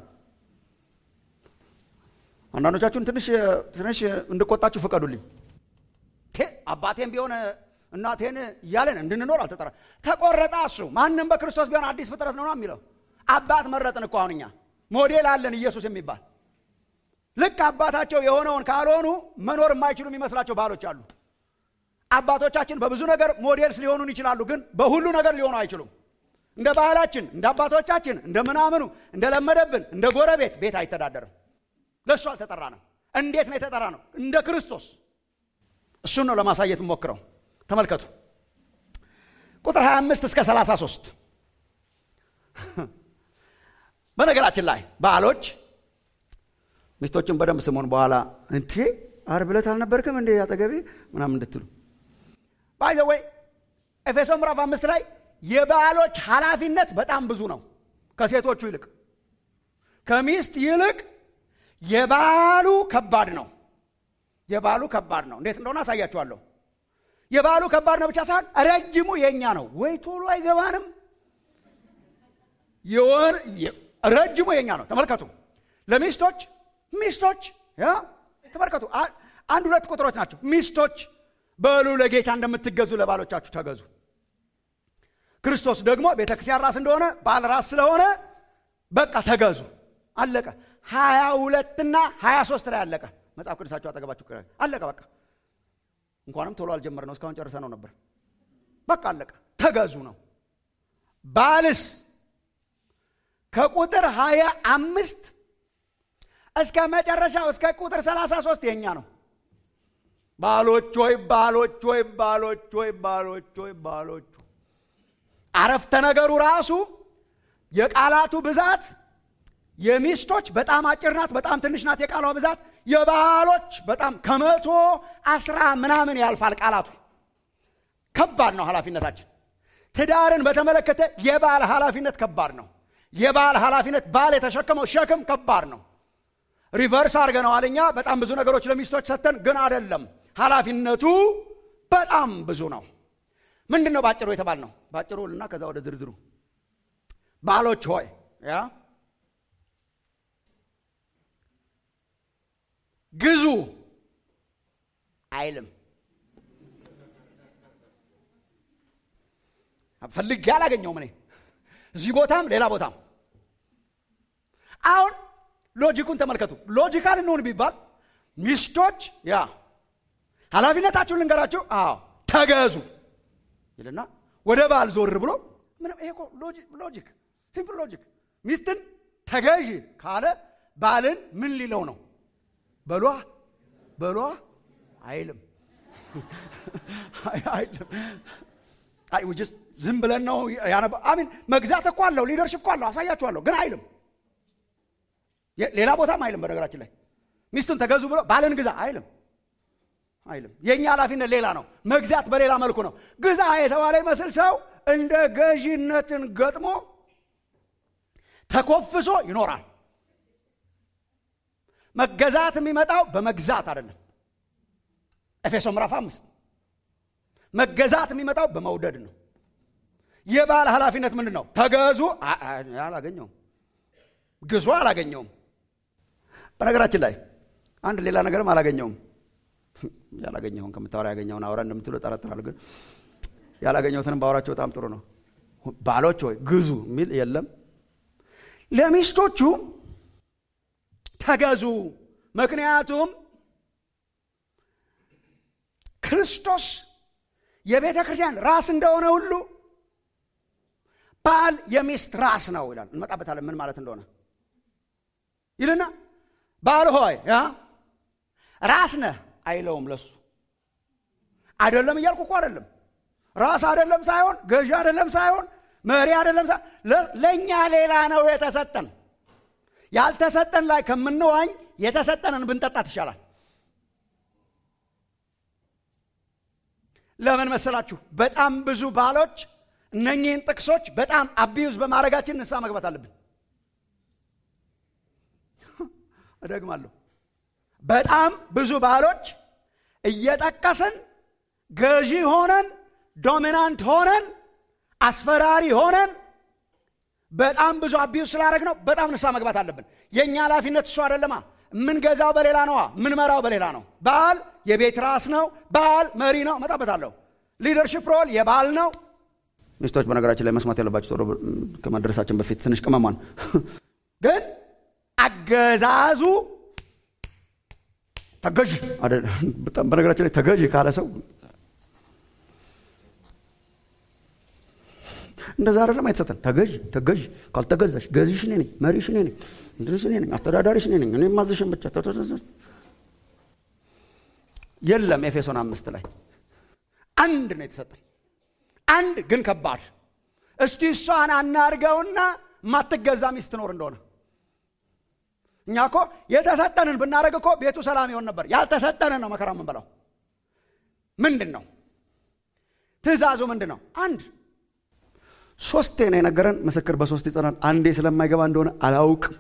አንዳንዶቻችሁን ትንሽ ትንሽ እንድቆጣችሁ ፍቀዱልኝ አባቴም ቢሆን እናቴን እያለን እንድንኖር አልተጠራ ተቆረጠ እሱ ማንም በክርስቶስ ቢሆን አዲስ ፍጥረት ነው የሚለው አባት መረጥን እኮ አሁን እኛ ሞዴል አለን ኢየሱስ የሚባል ልክ አባታቸው የሆነውን ካልሆኑ መኖር የማይችሉ የሚመስላቸው ባሎች አሉ አባቶቻችን በብዙ ነገር ሞዴልስ ሊሆኑን ይችላሉ ግን በሁሉ ነገር ሊሆኑ አይችሉም እንደ ባህላችን እንደ አባቶቻችን እንደ ምናምኑ እንደ ለመደብን እንደ ጎረቤት ቤት አይተዳደርም ለእሱ አልተጠራ ነው እንዴት ነው የተጠራ ነው እንደ ክርስቶስ እሱን ነው ለማሳየት ሞክረው ተመልከቱ ቁጥር 25 እስከ 33 በነገራችን ላይ ባሎች ሚስቶችን በደንብ ስሙን በኋላ እንዴ ዓርብ ዕለት አልነበርክም እንዴ አጠገቤ ምናምን እንድትሉ ባይዘወይ ኤፌሶ ምዕራፍ አምስት ላይ የባሎች ኃላፊነት በጣም ብዙ ነው ከሴቶቹ ይልቅ ከሚስት ይልቅ የባሉ ከባድ ነው የባሉ ከባድ ነው እንዴት እንደሆነ አሳያችኋለሁ የባሉ ከባድ ነው ብቻ ሳይሆን ረጅሙ የእኛ ነው ወይ ቶሎ አይገባንም ረጅሙ የኛ ነው ተመልከቱ ለሚስቶች ሚስቶች ተመልከቱ አንድ ሁለት ቁጥሮች ናቸው ሚስቶች በሉ ለጌታ እንደምትገዙ ለባሎቻችሁ ተገዙ ክርስቶስ ደግሞ ቤተ ክርስቲያን ራስ እንደሆነ ባል ራስ ስለሆነ በቃ ተገዙ አለቀ ሀያ ሁለትና ሀያ ሶስት ላይ አለቀ መጽሐፍ ቅዱሳቸው አጠገባችሁ አለቀ በቃ እንኳንም ቶሎ አልጀመር ነው እስካሁን ጨርሰ ነው ነበር በቃ አለቀ ተገዙ ነው ባልስ ከቁጥር ሀያ አምስት እስከ መጨረሻው እስከ ቁጥር ሰላሳ ሶስት የኛ ነው ባሎች ወይ ባሎች ወይ ባሎች ወይ ባሎች ወይ ባሎች አረፍተ ነገሩ ራሱ የቃላቱ ብዛት የሚስቶች በጣም አጭር ናት፣ በጣም ትንሽ ናት የቃሏ ብዛት። የባሎች በጣም ከመቶ አስራ ምናምን ያልፋል ቃላቱ። ከባድ ነው ኃላፊነታችን። ትዳርን በተመለከተ የባል ኃላፊነት ከባድ ነው። የባል ኃላፊነት ባል የተሸከመው ሸክም ከባድ ነው። ሪቨርስ አድርገነዋል እኛ በጣም ብዙ ነገሮች ለሚስቶች ሰጥተን፣ ግን አይደለም። ኃላፊነቱ በጣም ብዙ ነው። ምንድን ነው ባጭሩ የተባል ነው? ባጭሩ እና ከዛ ወደ ዝርዝሩ ባሎች ሆይ ያ ግዙ አይልም። ፈልጌ አላገኘውም እኔ እዚህ ቦታም ሌላ ቦታም። አሁን ሎጂኩን ተመልከቱ። ሎጂካል እንሆን ቢባል ሚስቶች ያ ኃላፊነታችሁን ልንገራችሁ፣ አዎ ተገዙ ይልና ወደ ባል ዞር ብሎ ምንም ይሄ እኮ ሎጂክ ሲምፕል ሎጂክ። ሚስትን ተገዥ ካለ ባልን ምን ሊለው ነው? በሏ በሏ አይልም አይልም። አይ ውጅስ ዝም ብለን ነው ያነበ አሚን መግዛት እኮ አለው ሊደርሽፕ እኮ አለው አሳያችኋለሁ፣ ግን አይልም። ሌላ ቦታም አይልም። በነገራችን ላይ ሚስቱን ተገዙ ብሎ ባልን ግዛ አይልም አይልም። የእኛ ኃላፊነት ሌላ ነው። መግዛት በሌላ መልኩ ነው። ግዛ የተባለ ይመስል ሰው እንደ ገዢነትን ገጥሞ ተኮፍሶ ይኖራል። መገዛት የሚመጣው በመግዛት አይደለም። ኤፌሶ ምዕራፍ አምስት መገዛት የሚመጣው በመውደድ ነው። የባል ኃላፊነት ምንድን ነው? ተገዙ። አላገኘውም። ግዙ አላገኘውም። በነገራችን ላይ አንድ ሌላ ነገርም አላገኘውም። ያላገኘውን ከምታወራ ያገኘውን አውራ እንደምትሉ ጠረጥራለሁ። ግን ያላገኘሁትንም ባወራቸው በጣም ጥሩ ነው። ባሎች ሆይ ግዙ የሚል የለም። ለሚስቶቹ ተገዙ። ምክንያቱም ክርስቶስ የቤተ ክርስቲያን ራስ እንደሆነ ሁሉ ባል የሚስት ራስ ነው ይላል። እንመጣበታለን ምን ማለት እንደሆነ ይልና ባል ሆይ ያ ራስ ነህ አይለውም። ለሱ አይደለም እያልኩ እኮ አይደለም። ራስ አይደለም ሳይሆን ገዢ አይደለም ሳይሆን መሪ አይደለም ሳይሆን ለእኛ ሌላ ነው የተሰጠን። ያልተሰጠን ላይ ከምንዋኝ የተሰጠንን ብንጠጣት ይሻላል። ለምን መሰላችሁ? በጣም ብዙ ባሎች እነኚህን ጥቅሶች በጣም አቢዩዝ በማድረጋችን ንስሐ መግባት አለብን። እደግማለሁ። በጣም ብዙ ባሎች እየጠቀስን ገዢ ሆነን ዶሚናንት ሆነን አስፈራሪ ሆነን በጣም ብዙ አቢዩዝ ስላደረግ ነው። በጣም ንስሐ መግባት አለብን። የእኛ ኃላፊነት እሱ አይደለማ። የምንገዛው በሌላ ነዋ። የምንመራው በሌላ ነው። ባል የቤት ራስ ነው። ባል መሪ ነው። መጣበታለሁ። ሊደርሽፕ ሮል የባል ነው። ሚስቶች በነገራችን ላይ መስማት ያለባቸው ቶሎ ከመድረሳችን በፊት ትንሽ ቅመሟን ግን አገዛዙ ተገዥ በጣም በነገራችን ላይ ተገዥ ካለ ሰው እንደዛ አይደለም አይተሰተን ተገዥ ተገዥ ካልተገዛሽ ገዢሽ እኔ ነኝ መሪሽ እኔ ነኝ እንድርሽ እኔ ነኝ አስተዳዳሪሽ እኔ ነኝ እኔ ማዘሽን ብቻ የለም ኤፌሶን አምስት ላይ አንድ ነው የተሰጠን አንድ ግን ከባድ እስቲ እሷን አናርገውና ማትገዛ ሚስት ትኖር እንደሆነ እኛ እኮ የተሰጠንን ብናደረግ እኮ ቤቱ ሰላም ይሆን ነበር ያልተሰጠንን ነው መከራ የምንበላው ምንድን ነው ትእዛዙ ምንድን ነው አንድ ሶስቴ ነው የነገረን ምስክር በሶስት ይጸናል አንዴ ስለማይገባ እንደሆነ አላውቅም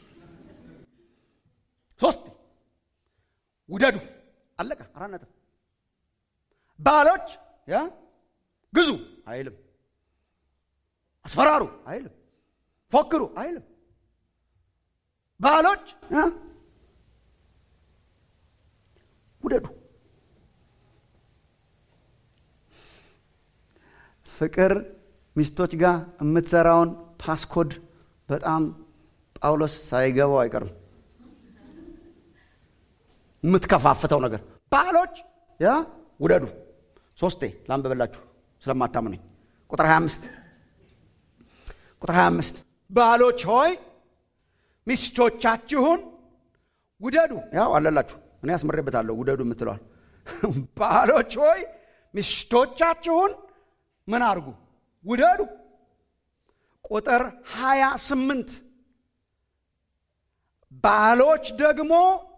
ሶስት ውደዱ አለቀ አራት ነጥብ ባሎች ያ ግዙ አይልም አስፈራሩ አይልም ፎክሩ አይልም ባሎች ውደዱ ፍቅር ሚስቶች ጋር የምትሰራውን ፓስኮድ በጣም ጳውሎስ ሳይገባው አይቀርም የምትከፋፍተው ነገር ባሎች ያ ውደዱ ሶስቴ ላንብበላችሁ ስለማታምነኝ ቁጥር 25 ቁጥር 25 ባሎች ሆይ ሚስቶቻችሁን ውደዱ ያው አለላችሁ እኔ ያስመሬበታለሁ ውደዱ የምትለዋል ባሎች ሆይ ሚስቶቻችሁን ምን አድርጉ ውደዱ ቁጥር 28 ባሎች ደግሞ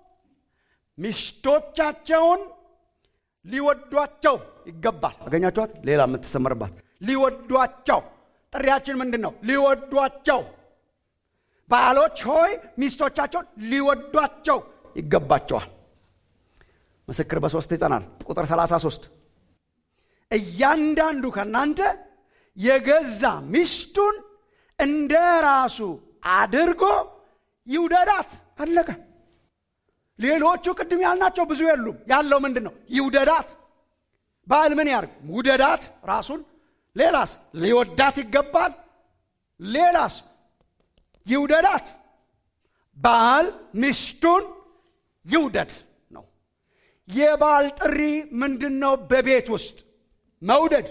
ሚስቶቻቸውን ሊወዷቸው ይገባል። አገኛችኋት? ሌላ የምትሰመርባት ሊወዷቸው። ጥሪያችን ምንድን ነው? ሊወዷቸው። ባሎች ሆይ ሚስቶቻቸውን ሊወዷቸው ይገባቸዋል። ምስክር በሶስት ይጸናል። ቁጥር 33 እያንዳንዱ ከእናንተ የገዛ ሚስቱን እንደ ራሱ አድርጎ ይውደዳት። አለቀ። ሌሎቹ ቅድም ያልናቸው ብዙ የሉም። ያለው ምንድን ነው? ይውደዳት። ባል ምን ያርግ? ውደዳት ራሱን። ሌላስ? ሊወዳት ይገባል። ሌላስ? ይውደዳት። ባል ሚስቱን ይውደድ ነው። የባል ጥሪ ምንድን ነው? በቤት ውስጥ መውደድ፣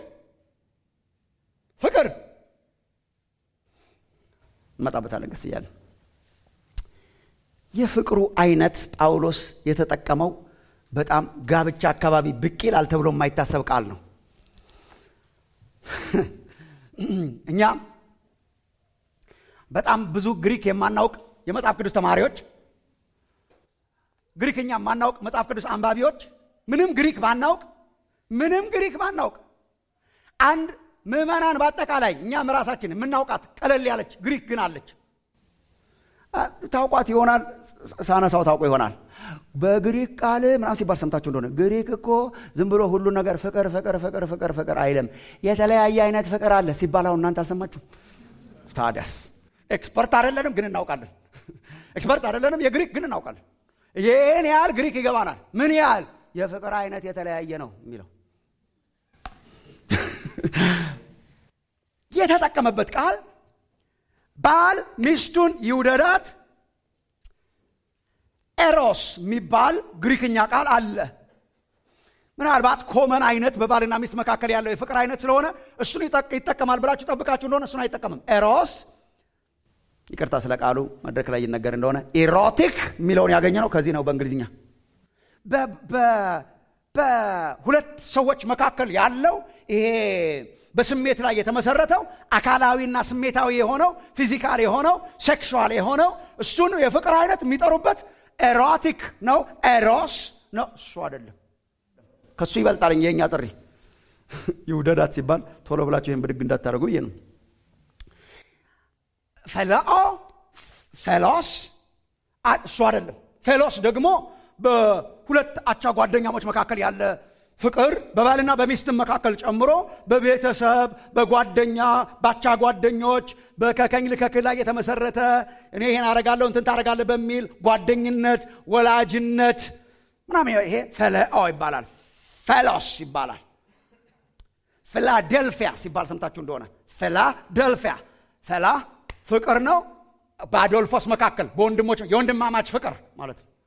ፍቅር። እንመጣበታለን ቀስ እያለን የፍቅሩ አይነት ጳውሎስ የተጠቀመው በጣም ጋብቻ አካባቢ ብቅ ይላል ተብሎ የማይታሰብ ቃል ነው። እኛ በጣም ብዙ ግሪክ የማናውቅ የመጽሐፍ ቅዱስ ተማሪዎች፣ ግሪክኛ የማናውቅ መጽሐፍ ቅዱስ አንባቢዎች፣ ምንም ግሪክ ባናውቅ ምንም ግሪክ ባናውቅ አንድ ምዕመናን በአጠቃላይ እኛም ራሳችን የምናውቃት ቀለል ያለች ግሪክ ግን አለች። ታውቋት ይሆናል። ሳነሳው ታውቆ ይሆናል። በግሪክ ቃል ምናምን ሲባል ሰምታችሁ እንደሆነ ግሪክ እኮ ዝም ብሎ ሁሉ ነገር ፍቅር ፍቅር ፍቅር ፍቅር ፍቅር አይልም። የተለያየ አይነት ፍቅር አለ ሲባል አሁን እናንተ አልሰማችሁ? ታዲያስ ኤክስፐርት አይደለንም፣ ግን እናውቃለን። ኤክስፐርት አይደለንም፣ የግሪክ ግን እናውቃለን። ይህን ያህል ግሪክ ይገባናል። ምን ያህል የፍቅር አይነት የተለያየ ነው የሚለው የተጠቀመበት ቃል ባል ሚስቱን ይውደዳት። ኤሮስ የሚባል ግሪክኛ ቃል አለ። ምናልባት ኮመን አይነት በባልና ሚስት መካከል ያለው የፍቅር አይነት ስለሆነ እሱን ይጠቀማል ብላችሁ ጠብቃችሁ እንደሆነ እሱን አይጠቀምም። ኤሮስ ይቅርታ ስለ ቃሉ መድረክ ላይ ይነገር እንደሆነ ኢሮቲክ የሚለውን ያገኘ ነው ከዚህ ነው በእንግሊዝኛ በሁለት ሰዎች መካከል ያለው ይሄ በስሜት ላይ የተመሰረተው አካላዊና ስሜታዊ የሆነው ፊዚካል የሆነው ሴክሹዋል የሆነው እሱን የፍቅር አይነት የሚጠሩበት ኤሮቲክ ነው። ኤሮስ ነው። እሱ አይደለም። ከሱ ይበልጣል። የኛ ጥሪ ይውደዳት ሲባል ቶሎ ብላችሁ ይህን ብድግ እንዳታደርጉ ብዬ ነው። ፈለኦ ፌሎስ እሱ አይደለም። ፌሎስ ደግሞ በሁለት አቻ ጓደኛሞች መካከል ያለ ፍቅር በባልና በሚስትም መካከል ጨምሮ በቤተሰብ በጓደኛ ባቻ ጓደኞች በከከኝ ልከክል ላይ የተመሰረተ እኔ ይሄን አረጋለሁ እንትን ታረጋለህ በሚል ጓደኝነት፣ ወላጅነት ምናምን ይሄ ፈለኦ ይባላል። ፌሎስ ይባላል። ፊላዴልፊያ ሲባል ሰምታችሁ እንደሆነ ፊላዴልፊያ ፈላ ፍቅር ነው። በአዶልፎስ መካከል በወንድሞች የወንድማማች ፍቅር ማለት ነው።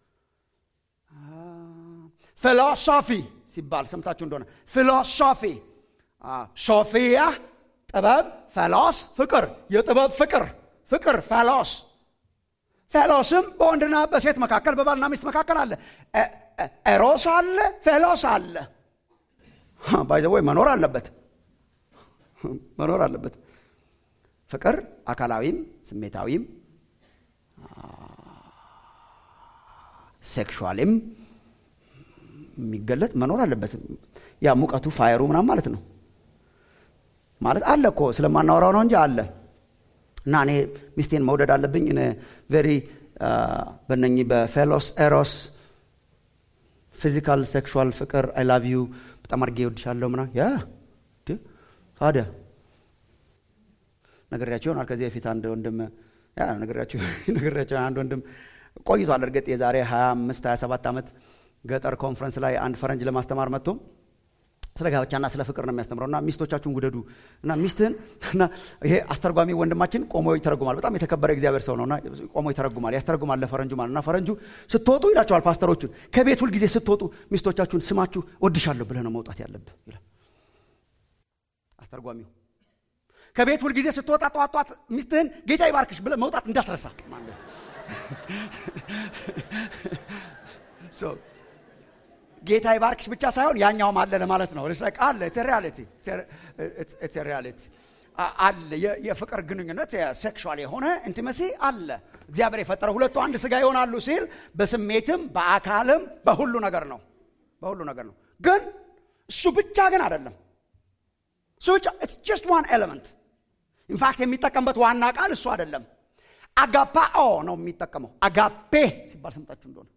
ፊሎሶፊ ሲባል ሰምታችሁ እንደሆነ ፊሎሶፊ ሶፊያ ጥበብ፣ ፈሎስ ፍቅር፣ የጥበብ ፍቅር ፍቅር ፌሎስ። ፌሎስም በወንድና በሴት መካከል በባልና ሚስት መካከል አለ። ኤሮስ አለ፣ ፌሎስ አለ። ባይዘወይ መኖር አለበት መኖር አለበት። ፍቅር አካላዊም ስሜታዊም ሴክሹዋልም የሚገለጥ መኖር አለበት። ያ ሙቀቱ ፋየሩ ምናምን ማለት ነው ማለት አለ እኮ ስለማናወራው ነው እንጂ አለ እና እኔ ሚስቴን መውደድ አለብኝ ቬሪ በነኚህ በፌሎስ ኤሮስ ፊዚካል ሴክሹዋል ፍቅር አይ ላቭ ዩ በጣም አድርጌ እወድሻለሁ ምናምን ያ ታዲያ ነግሬያቸው ይሆናል ከዚህ በፊት አንድ ወንድም ያ ነግሬያቸው አንድ ወንድም ቆይቷል እርግጥ የዛሬ 25 27 ዓመት ገጠር ኮንፈረንስ ላይ አንድ ፈረንጅ ለማስተማር መጥቶ ስለ ጋብቻና ስለ ፍቅር ነው የሚያስተምረው እና ሚስቶቻችሁን ውደዱ እና ሚስትህን እና ይሄ አስተርጓሚ ወንድማችን ቆሞ ይተረጉማል በጣም የተከበረ እግዚአብሔር ሰው ነውና ቆሞ ይተረጉማል ያስተረጉማል ለፈረንጁ ማለት እና ፈረንጁ ስትወጡ ይላቸዋል ፓስተሮቹን ከቤት ሁልጊዜ ስትወጡ ሚስቶቻችሁን ስማችሁ ወድሻለሁ ብለህ ነው መውጣት ያለብህ ይላል አስተርጓሚው ከቤት ሁልጊዜ ስትወጣ ጠዋት ጠዋት ሚስትህን ጌታ ይባርክሽ ብለህ መውጣት እንዳትረሳ ጌታ ይባርክሽ ብቻ ሳይሆን ያኛውም አለ ለማለት ነው። ርስ አለ ሪያሊቲ ሪያሊቲ አለ የፍቅር ግንኙነት ሴክሹዋል የሆነ ኢንቲመሲ አለ እግዚአብሔር የፈጠረው ሁለቱ አንድ ስጋ ይሆናሉ ሲል በስሜትም በአካልም በሁሉ ነገር ነው በሁሉ ነገር ነው ግን እሱ ብቻ ግን አይደለም እሱ ብቻ ኢትስ ጀስት ዋን ኤሌመንት ኢንፋክት የሚጠቀምበት ዋና ቃል እሱ አይደለም አጋፓኦ ነው የሚጠቀመው አጋፔ ሲባል ሰምታችሁ እንደሆነ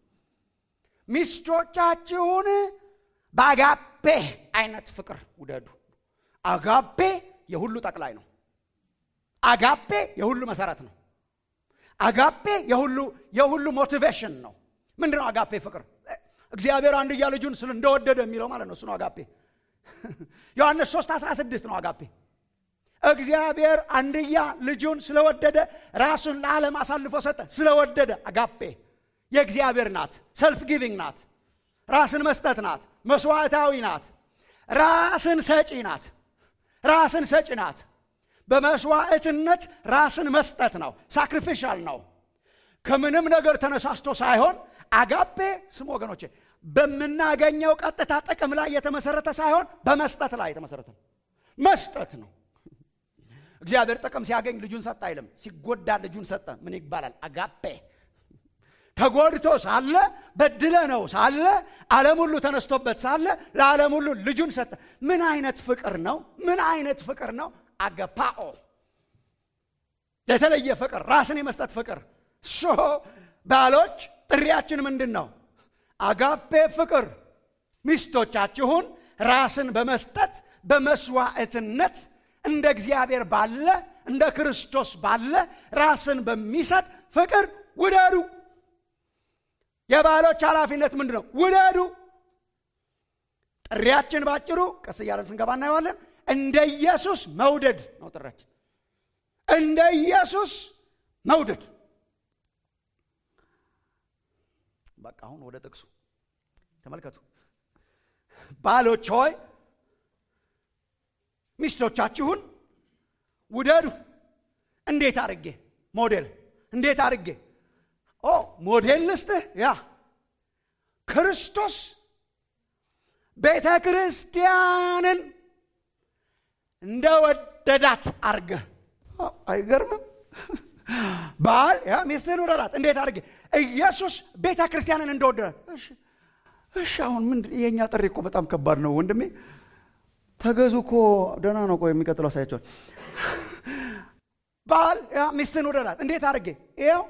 ሚስቶቻችሁን በአጋፔ አይነት ፍቅር ውደዱ አጋፔ የሁሉ ጠቅላይ ነው አጋፔ የሁሉ መሰረት ነው አጋፔ የሁሉ የሁሉ ሞቲቬሽን ነው ምንድን ነው አጋፔ ፍቅር እግዚአብሔር አንድያ ልጁን ስለ እንደወደደ የሚለው ማለት ነው እሱ ነው አጋፔ ዮሐንስ 3 16 ነው አጋፔ እግዚአብሔር አንድያ ልጁን ስለወደደ ራሱን ለዓለም አሳልፎ ሰጠ ስለወደደ አጋፔ የእግዚአብሔር ናት ሰልፍ ጊቪንግ ናት ራስን መስጠት ናት መስዋዕታዊ ናት ራስን ሰጪ ናት ራስን ሰጪ ናት በመስዋዕትነት ራስን መስጠት ነው ሳክሪፊሻል ነው ከምንም ነገር ተነሳስቶ ሳይሆን አጋፔ ስም ወገኖቼ በምናገኘው ቀጥታ ጥቅም ላይ የተመሰረተ ሳይሆን በመስጠት ላይ የተመሰረተ ነው መስጠት ነው እግዚአብሔር ጥቅም ሲያገኝ ልጁን ሰጠ አይልም ሲጎዳ ልጁን ሰጠ ምን ይባላል አጋፔ ተጎድቶ ሳለ በድለ ነው ሳለ ዓለም ሁሉ ተነስቶበት ሳለ ለዓለም ሁሉ ልጁን ሰጠ ምን አይነት ፍቅር ነው ምን አይነት ፍቅር ነው አገፓኦ የተለየ ፍቅር ራስን የመስጠት ፍቅር ሶ ባሎች ጥሪያችን ምንድን ነው አጋፔ ፍቅር ሚስቶቻችሁን ራስን በመስጠት በመስዋዕትነት እንደ እግዚአብሔር ባለ እንደ ክርስቶስ ባለ ራስን በሚሰጥ ፍቅር ውደዱ የባሎች ኃላፊነት ምንድን ነው ውደዱ ጥሪያችን ባጭሩ ቀስ እያለን ስንገባ እናየዋለን እንደ ኢየሱስ መውደድ ነው ጥሪያችን እንደ ኢየሱስ መውደድ በቃ አሁን ወደ ጥቅሱ ተመልከቱ ባሎች ሆይ ሚስቶቻችሁን ውደዱ እንዴት አድርጌ ሞዴል እንዴት አድርጌ ኦ ሞዴል ልስጥህ ያ ክርስቶስ ቤተ ክርስቲያንን እንደወደዳት አርገህ አይገርምም ባል ያ ሚስትህን ውደዳት እንዴት አድርጌ ኢየሱስ ቤተ ክርስቲያንን እንደወደዳት እሺ አሁን ምን የእኛ ጥሪ እኮ በጣም ከባድ ነው ወንድሜ ተገዙ እኮ ደህና ነው እኮ የሚቀጥለው አሳያቸዋል ባል ያ ሚስትን ውደዳት እንዴት አድርጌ ይኸው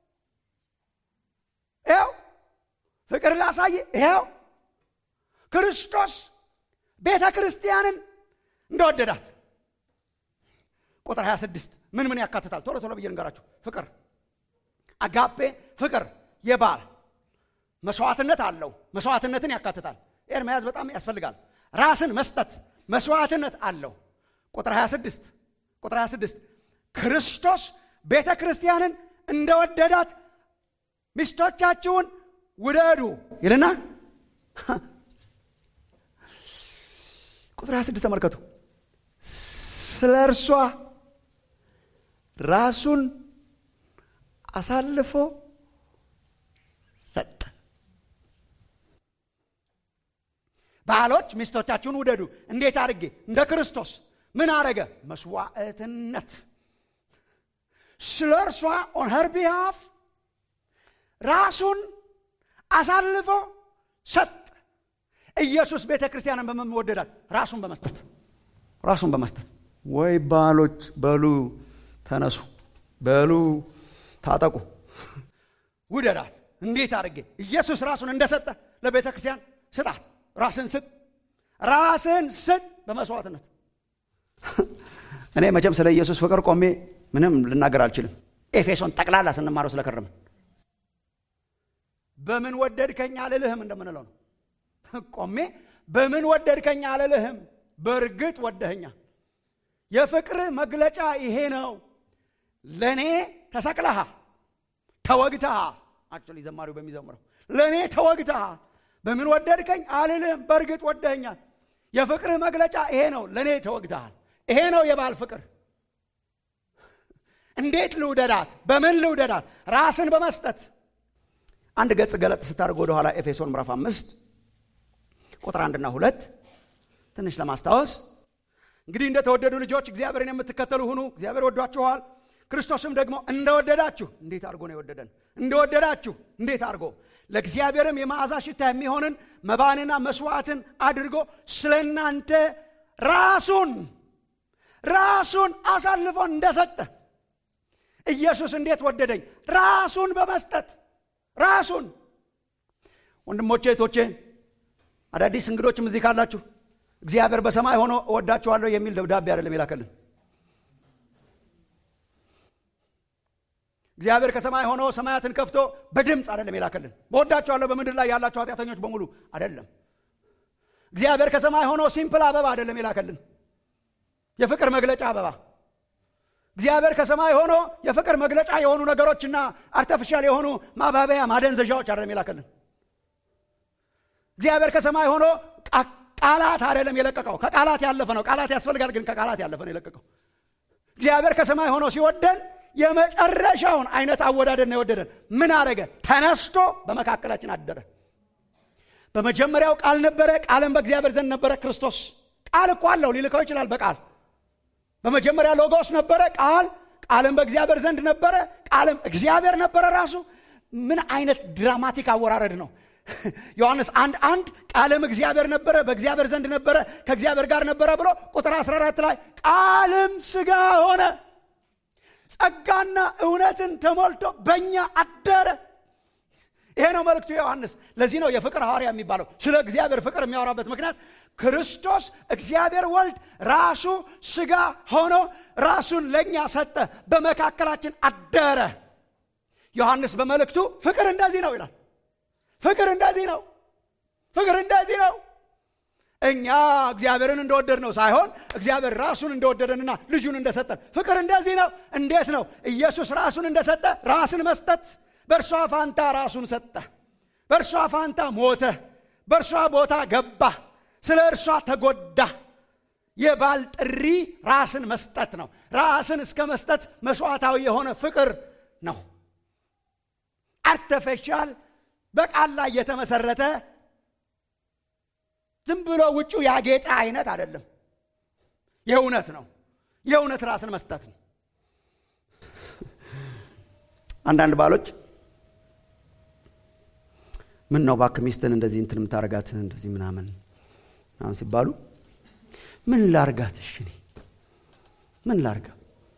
ይኸው ፍቅር ላሳይ ይኸው ክርስቶስ ቤተ ክርስቲያንን እንደወደዳት ቁጥር 26 ምን ምን ያካትታል ቶሎ ቶሎ ብዬ ልንገራችሁ ፍቅር አጋፔ ፍቅር የባል መስዋዕትነት አለው መስዋዕትነትን ያካትታል ይህን መያዝ በጣም ያስፈልጋል ራስን መስጠት መስዋዕትነት አለው ቁጥር 26 ቁጥር 26 ክርስቶስ ቤተ ክርስቲያንን እንደወደዳት ሚስቶቻችሁን ውደዱ ይልና ቁጥር 26 ተመልከቱ ስለ እርሷ ራሱን አሳልፎ ሰጠ ባሎች ሚስቶቻችሁን ውደዱ እንዴት አድርጌ እንደ ክርስቶስ ምን አረገ መስዋዕትነት ስለ እርሷ ኦን ሄር ቢሃፍ ራሱን አሳልፎ ሰጥ ኢየሱስ ቤተ ክርስቲያንን በመወደዳት ራሱን በመስጠት ራሱን በመስጠት ወይ ባሎች በሉ ተነሱ በሉ ታጠቁ ውደዳት እንዴት አድርጌ ኢየሱስ ራሱን እንደሰጠ ለቤተ ክርስቲያን ስጣት ራስን ስጥ ራስን ስጥ በመስዋዕትነት እኔ መቼም ስለ ኢየሱስ ፍቅር ቆሜ ምንም ልናገር አልችልም ኤፌሶን ጠቅላላ ስንማረው ስለከረምን በምን ወደድከኝ አልልህም እንደምንለው ነው ቆሜ በምን ወደድከኝ አልልህም በእርግጥ ወደኸኛል የፍቅር መግለጫ ይሄ ነው ለእኔ ተሰቅለሃል ተወግተሃል አክቹዋሊ ዘማሪው በሚዘምረው ለእኔ ተወግተሃል በምን ወደድከኝ አልልህም በእርግጥ ወደኸኛል የፍቅርህ መግለጫ ይሄ ነው ለእኔ ተወግተሃል ይሄ ነው የባል ፍቅር እንዴት ልውደዳት በምን ልውደዳት ራስን በመስጠት አንድ ገጽ ገለጥ ስታደርግ ወደኋላ ኤፌሶን ምዕራፍ አምስት ቁጥር አንድና ሁለት ትንሽ ለማስታወስ እንግዲህ እንደተወደዱ ልጆች እግዚአብሔርን የምትከተሉ ሁኑ እግዚአብሔር ወዷችኋል ክርስቶስም ደግሞ እንደወደዳችሁ እንዴት አድርጎ ነው የወደደን እንደወደዳችሁ እንዴት አድርጎ ለእግዚአብሔርም የመዓዛ ሽታ የሚሆንን መባንና መስዋዕትን አድርጎ ስለ እናንተ ራሱን ራሱን አሳልፎ እንደሰጠ ኢየሱስ እንዴት ወደደኝ ራሱን በመስጠት ራሱን ወንድሞቼ እህቶቼ አዳዲስ እንግዶችም እዚህ ካላችሁ እግዚአብሔር በሰማይ ሆኖ እወዳችኋለሁ የሚል ደብዳቤ አይደለም የላከልን እግዚአብሔር ከሰማይ ሆኖ ሰማያትን ከፍቶ በድምፅ አይደለም የላከልን በወዳችኋለሁ በምድር ላይ ያላችሁ ኃጢአተኞች በሙሉ አይደለም እግዚአብሔር ከሰማይ ሆኖ ሲምፕል አበባ አይደለም የላከልን የፍቅር መግለጫ አበባ እግዚአብሔር ከሰማይ ሆኖ የፍቅር መግለጫ የሆኑ ነገሮችና አርተፊሻል የሆኑ ማባበያ ማደንዘዣዎች አይደለም የላከልን እግዚአብሔር ከሰማይ ሆኖ ቃላት አይደለም የለቀቀው ከቃላት ያለፈ ነው ቃላት ያስፈልጋል ግን ከቃላት ያለፈ ነው የለቀቀው እግዚአብሔር ከሰማይ ሆኖ ሲወደን የመጨረሻውን አይነት አወዳደድ ነው የወደደን ምን አረገ ተነስቶ በመካከላችን አደረ በመጀመሪያው ቃል ነበረ ቃልም በእግዚአብሔር ዘንድ ነበረ ክርስቶስ ቃል እኮ አለው ሊልከው ይችላል በቃል በመጀመሪያ ሎጎስ ነበረ ቃል ቃልም በእግዚአብሔር ዘንድ ነበረ ቃልም እግዚአብሔር ነበረ ራሱ ምን አይነት ድራማቲክ አወራረድ ነው ዮሐንስ አንድ አንድ ቃልም እግዚአብሔር ነበረ በእግዚአብሔር ዘንድ ነበረ ከእግዚአብሔር ጋር ነበረ ብሎ ቁጥር 14 ላይ ቃልም ስጋ ሆነ ጸጋና እውነትን ተሞልቶ በእኛ አደረ ይሄ ነው መልእክቱ ዮሐንስ ለዚህ ነው የፍቅር ሐዋርያ የሚባለው ስለ እግዚአብሔር ፍቅር የሚያወራበት ምክንያት ክርስቶስ እግዚአብሔር ወልድ ራሱ ስጋ ሆኖ ራሱን ለእኛ ሰጠ በመካከላችን አደረ ዮሐንስ በመልእክቱ ፍቅር እንደዚህ ነው ይላል ፍቅር እንደዚህ ነው ፍቅር እንደዚህ ነው እኛ እግዚአብሔርን እንደወደድ ነው ሳይሆን እግዚአብሔር ራሱን እንደወደደንና ልጁን እንደሰጠን ፍቅር እንደዚህ ነው እንዴት ነው ኢየሱስ ራሱን እንደሰጠ ራስን መስጠት በእርሷ ፋንታ ራሱን ሰጠ በእርሷ ፋንታ ሞተ በእርሷ ቦታ ገባ ስለ እርሷ ተጎዳ የባል ጥሪ ራስን መስጠት ነው ራስን እስከ መስጠት መስዋዕታዊ የሆነ ፍቅር ነው አርተፌሻል በቃል ላይ የተመሰረተ ዝም ብሎ ውጭው ያጌጠ አይነት አይደለም የእውነት ነው የእውነት ራስን መስጠት ነው አንዳንድ ባሎች ምን ነው ባክ ሚስትን እንደዚህ እንትን የምታረጋት እንደዚህ ምናምን ምናምን ሲባሉ ምን ላርጋት እሺ እኔ ምን ላርጋ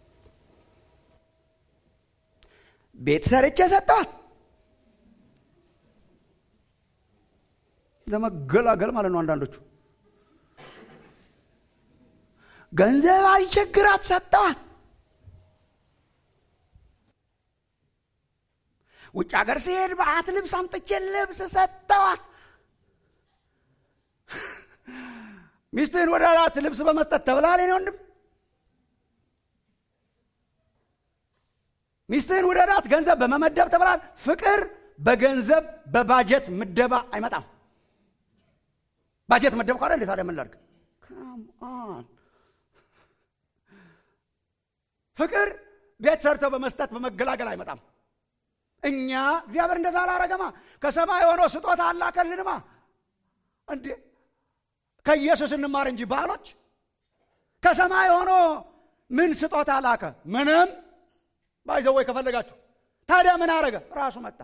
ቤት ሰርቼ ሰጠዋት ለመገላገል ማለት ነው አንዳንዶቹ ገንዘብ አልቸግራት ሰጠዋት ውጭ ሀገር ሲሄድ በአት ልብስ አምጥቼ ልብስ ሰጠዋት ሚስትህን ወደ አራት ልብስ በመስጠት ተብላል ኔ ወንድም ሚስትህን ወደ አራት ገንዘብ በመመደብ ተብላል ፍቅር በገንዘብ በባጀት ምደባ አይመጣም ባጀት መደብ ካለ እንዴት ታዲያ ምን ላድርግ ፍቅር ቤት ሰርተው በመስጠት በመገላገል አይመጣም እኛ እግዚአብሔር እንደዛ አላረገማ ከሰማይ ሆኖ ስጦታ አላከልንማ እንዴ ከኢየሱስ እንማር እንጂ ባሎች ከሰማይ ሆኖ ምን ስጦታ ላከ ምንም ባይዘወይ ከፈለጋችሁ ታዲያ ምን አረገ ራሱ መጣ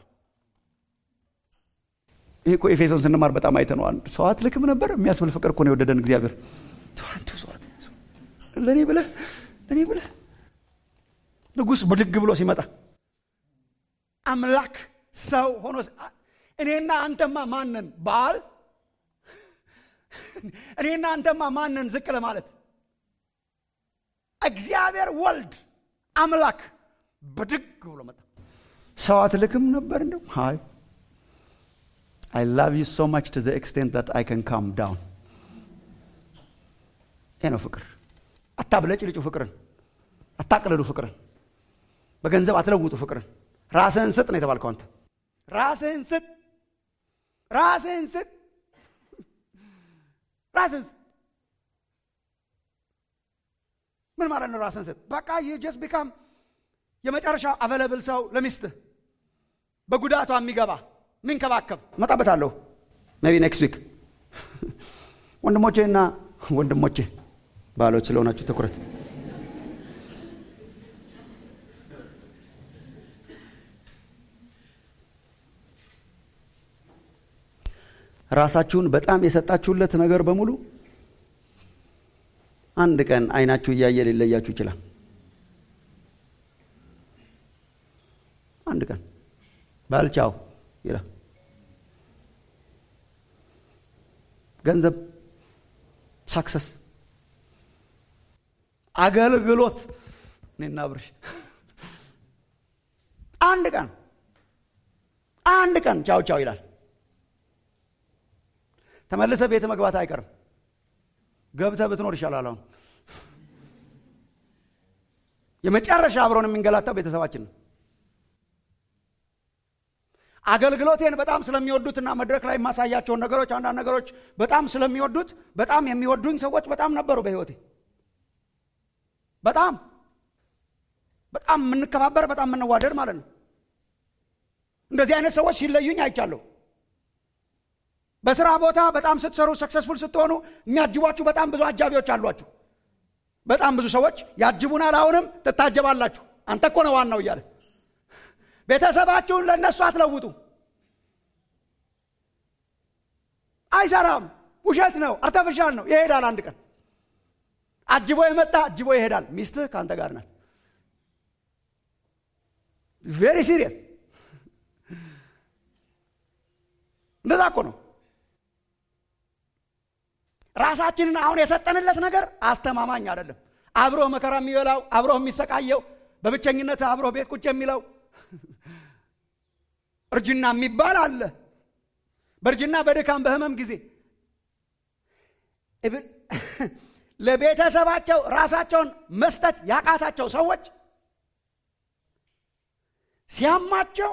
ይህ እኮ ኤፌሶን ስንማር በጣም አይተነዋል ሰው አትልክም ነበር የሚያስብል ፍቅር እኮ ነው የወደደን እግዚአብሔር ለእኔ ብለህ ለእኔ ብለህ ንጉሥ ብድግ ብሎ ሲመጣ አምላክ ሰው ሆኖ እኔና አንተማ ማንን ባል እኔና አንተማ ማንን ዝቅ ለማለት እግዚአብሔር ወልድ አምላክ ብድግ ብሎ መጣ ሰው አትልክም ነበር እንደው አይ I love you so much to the extent that I can calm down. ይሄ ነው ፍቅር። አታብለጭ ልጩ ፍቅርን፣ አታቅልሉ ፍቅርን፣ በገንዘብ አትለውጡ ፍቅርን። ራስህን ስጥ ነው የተባልከው አንተ። ራስህን ስጥ፣ ራስህን ስጥ፣ ራስህን ስጥ። ምን ማለት ነው ራስህን ስጥ? በቃ ዩ ጀስት ቢካም የመጨረሻው አቨለብል ሰው ለሚስትህ በጉዳቷ የሚገባ ሚንከባከብ መጣበታለሁ ሜቢ ኔክስት ዊክ ወንድሞቼ እና ወንድሞቼ ባሎች ስለሆናችሁ ትኩረት ራሳችሁን በጣም የሰጣችሁለት ነገር በሙሉ አንድ ቀን አይናችሁ እያየ ሊለያችሁ ይችላል። አንድ ቀን ባልቻው ይላል። ገንዘብ፣ ሳክሰስ፣ አገልግሎት እኔና ብርሽ አንድ ቀን አንድ ቀን ቻው ቻው ይላል። ተመልሰ ቤት መግባት አይቀርም። ገብተህ ብትኖር ይሻላል። አሁን የመጨረሻ አብሮን የሚንገላታው ቤተሰባችን ነው። አገልግሎቴን በጣም ስለሚወዱትና መድረክ ላይ የማሳያቸውን ነገሮች አንዳንድ ነገሮች በጣም ስለሚወዱት በጣም የሚወዱኝ ሰዎች በጣም ነበሩ በሕይወቴ። በጣም በጣም የምንከባበር በጣም የምንዋደድ ማለት ነው። እንደዚህ አይነት ሰዎች ሲለዩኝ አይቻለሁ። በስራ ቦታ በጣም ስትሰሩ ሰክሰስፉል ስትሆኑ የሚያጅቧችሁ በጣም ብዙ አጃቢዎች አሏችሁ። በጣም ብዙ ሰዎች ያጅቡናል። አሁንም ትታጀባላችሁ። አንተ እኮ ነው ዋናው እያለ ቤተሰባችሁን ለእነሱ አትለውጡ። አይሰራም። ውሸት ነው። አርተፍሻል ነው። ይሄዳል። አንድ ቀን አጅቦ የመጣ አጅቦ ይሄዳል። ሚስትህ ከአንተ ጋር ናት። ቬሪ ሲሪየስ። እንደዛ እኮ ነው። ራሳችንን አሁን የሰጠንለት ነገር አስተማማኝ አይደለም። አብሮ መከራ የሚበላው አብሮ የሚሰቃየው በብቸኝነት አብሮ ቤት ቁጭ የሚለው እርጅና የሚባል አለ። በእርጅና በድካም በህመም ጊዜ ለቤተሰባቸው ራሳቸውን መስጠት ያቃታቸው ሰዎች ሲያማቸው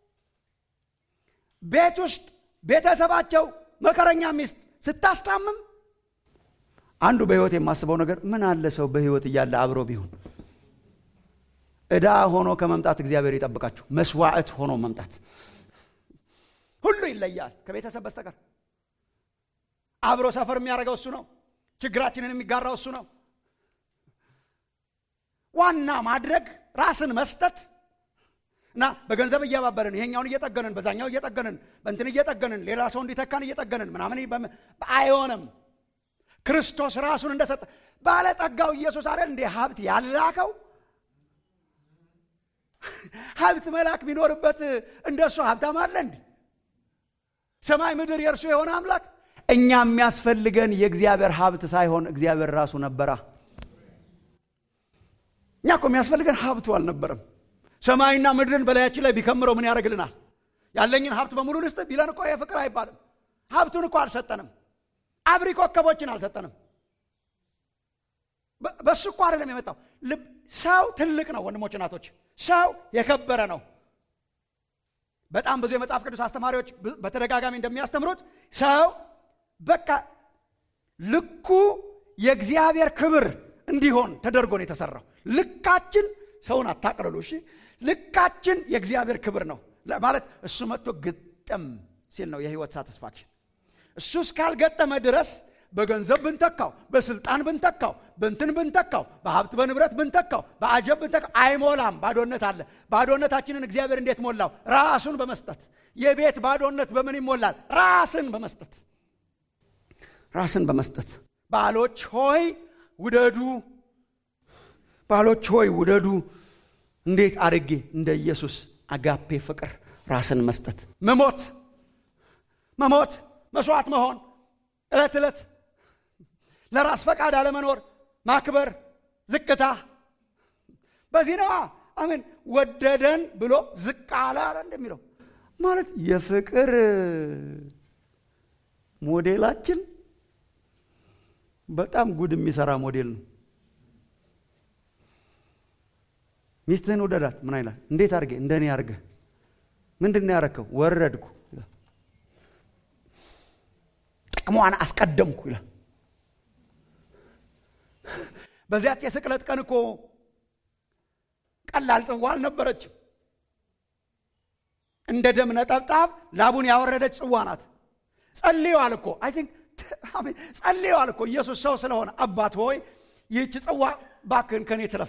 ቤት ውስጥ ቤተሰባቸው መከረኛ ሚስት ስታስታምም አንዱ በህይወት የማስበው ነገር ምን አለ ሰው በህይወት እያለ አብሮ ቢሆን ዕዳ ሆኖ ከመምጣት እግዚአብሔር ይጠብቃችሁ። መስዋዕት ሆኖ መምጣት ሁሉ ይለያል ከቤተሰብ በስተቀር። አብሮ ሰፈር የሚያደርገው እሱ ነው። ችግራችንን የሚጋራው እሱ ነው። ዋና ማድረግ ራስን መስጠት እና በገንዘብ እያባበርን ይሄኛውን እየጠገንን በዛኛው እየጠገንን በእንትን እየጠገንን ሌላ ሰው እንዲተካን እየጠገንን ምናምን አይሆንም። ክርስቶስ ራሱን እንደሰጠ ባለጠጋው ኢየሱስ አይደል እንዴ ሀብት ያላከው ሀብት መላክ ቢኖርበት እንደሱ ሀብታም አለ እንዲ ሰማይ ምድር የእርሱ የሆነ አምላክ እኛ የሚያስፈልገን የእግዚአብሔር ሀብት ሳይሆን እግዚአብሔር ራሱ ነበራ እኛ እኮ የሚያስፈልገን ሀብቱ አልነበረም ሰማይና ምድርን በላያችን ላይ ቢከምረው ምን ያደርግልናል ያለኝን ሀብት በሙሉ ልስጥ ቢለን እኮ የፍቅር አይባልም ሀብቱን እኮ አልሰጠንም አብሪ ኮከቦችን አልሰጠንም በሱ እኮ አይደለም የመጣው ሰው ትልቅ ነው ወንድሞች እናቶች ሰው የከበረ ነው በጣም ብዙ የመጽሐፍ ቅዱስ አስተማሪዎች በተደጋጋሚ እንደሚያስተምሩት ሰው በቃ ልኩ የእግዚአብሔር ክብር እንዲሆን ተደርጎ ነው የተሰራው ልካችን ሰውን አታቅልሉ እሺ ልካችን የእግዚአብሔር ክብር ነው ማለት እሱ መጥቶ ግጥም ሲል ነው የህይወት ሳቲስፋክሽን እሱ እስካልገጠመ ድረስ በገንዘብ ብንተካው በስልጣን ብንተካው በንትን ብንተካው በሀብት በንብረት ብንተካው በአጀብ ብንተካው አይሞላም ባዶነት አለ ባዶነታችንን እግዚአብሔር እንዴት ሞላው ራሱን በመስጠት የቤት ባዶነት በምን ይሞላል ራስን በመስጠት ራስን በመስጠት ባሎች ሆይ ውደዱ ባሎች ሆይ ውደዱ እንዴት አድርጌ እንደ ኢየሱስ አጋፔ ፍቅር ራስን መስጠት መሞት መሞት መስዋዕት መሆን ዕለት ዕለት ለራስ ፈቃድ አለመኖር ማክበር ዝቅታ በዚህ ነዋ አሜን ወደደን ብሎ ዝቅ አለ አለ እንደሚለው ማለት የፍቅር ሞዴላችን በጣም ጉድ የሚሰራ ሞዴል ነው ሚስትህን ውደዳት ምን አይላል እንዴት አድርጌ እንደኔ አድርገ ምንድን ነው ያረከው ወረድኩ ጥቅሟን አስቀደምኩ ይላል በዚያች የስቅለት ቀን እኮ ቀላል ጽዋ አልነበረችም እንደ ደም ነጠብጣብ ላቡን ያወረደች ጽዋ ናት ጸልየዋል እኮ አይ ቲንክ ጸልየዋል እኮ ኢየሱስ ሰው ስለሆነ አባት ሆይ ይህች ጽዋ ባክህን ከኔ ትለፍ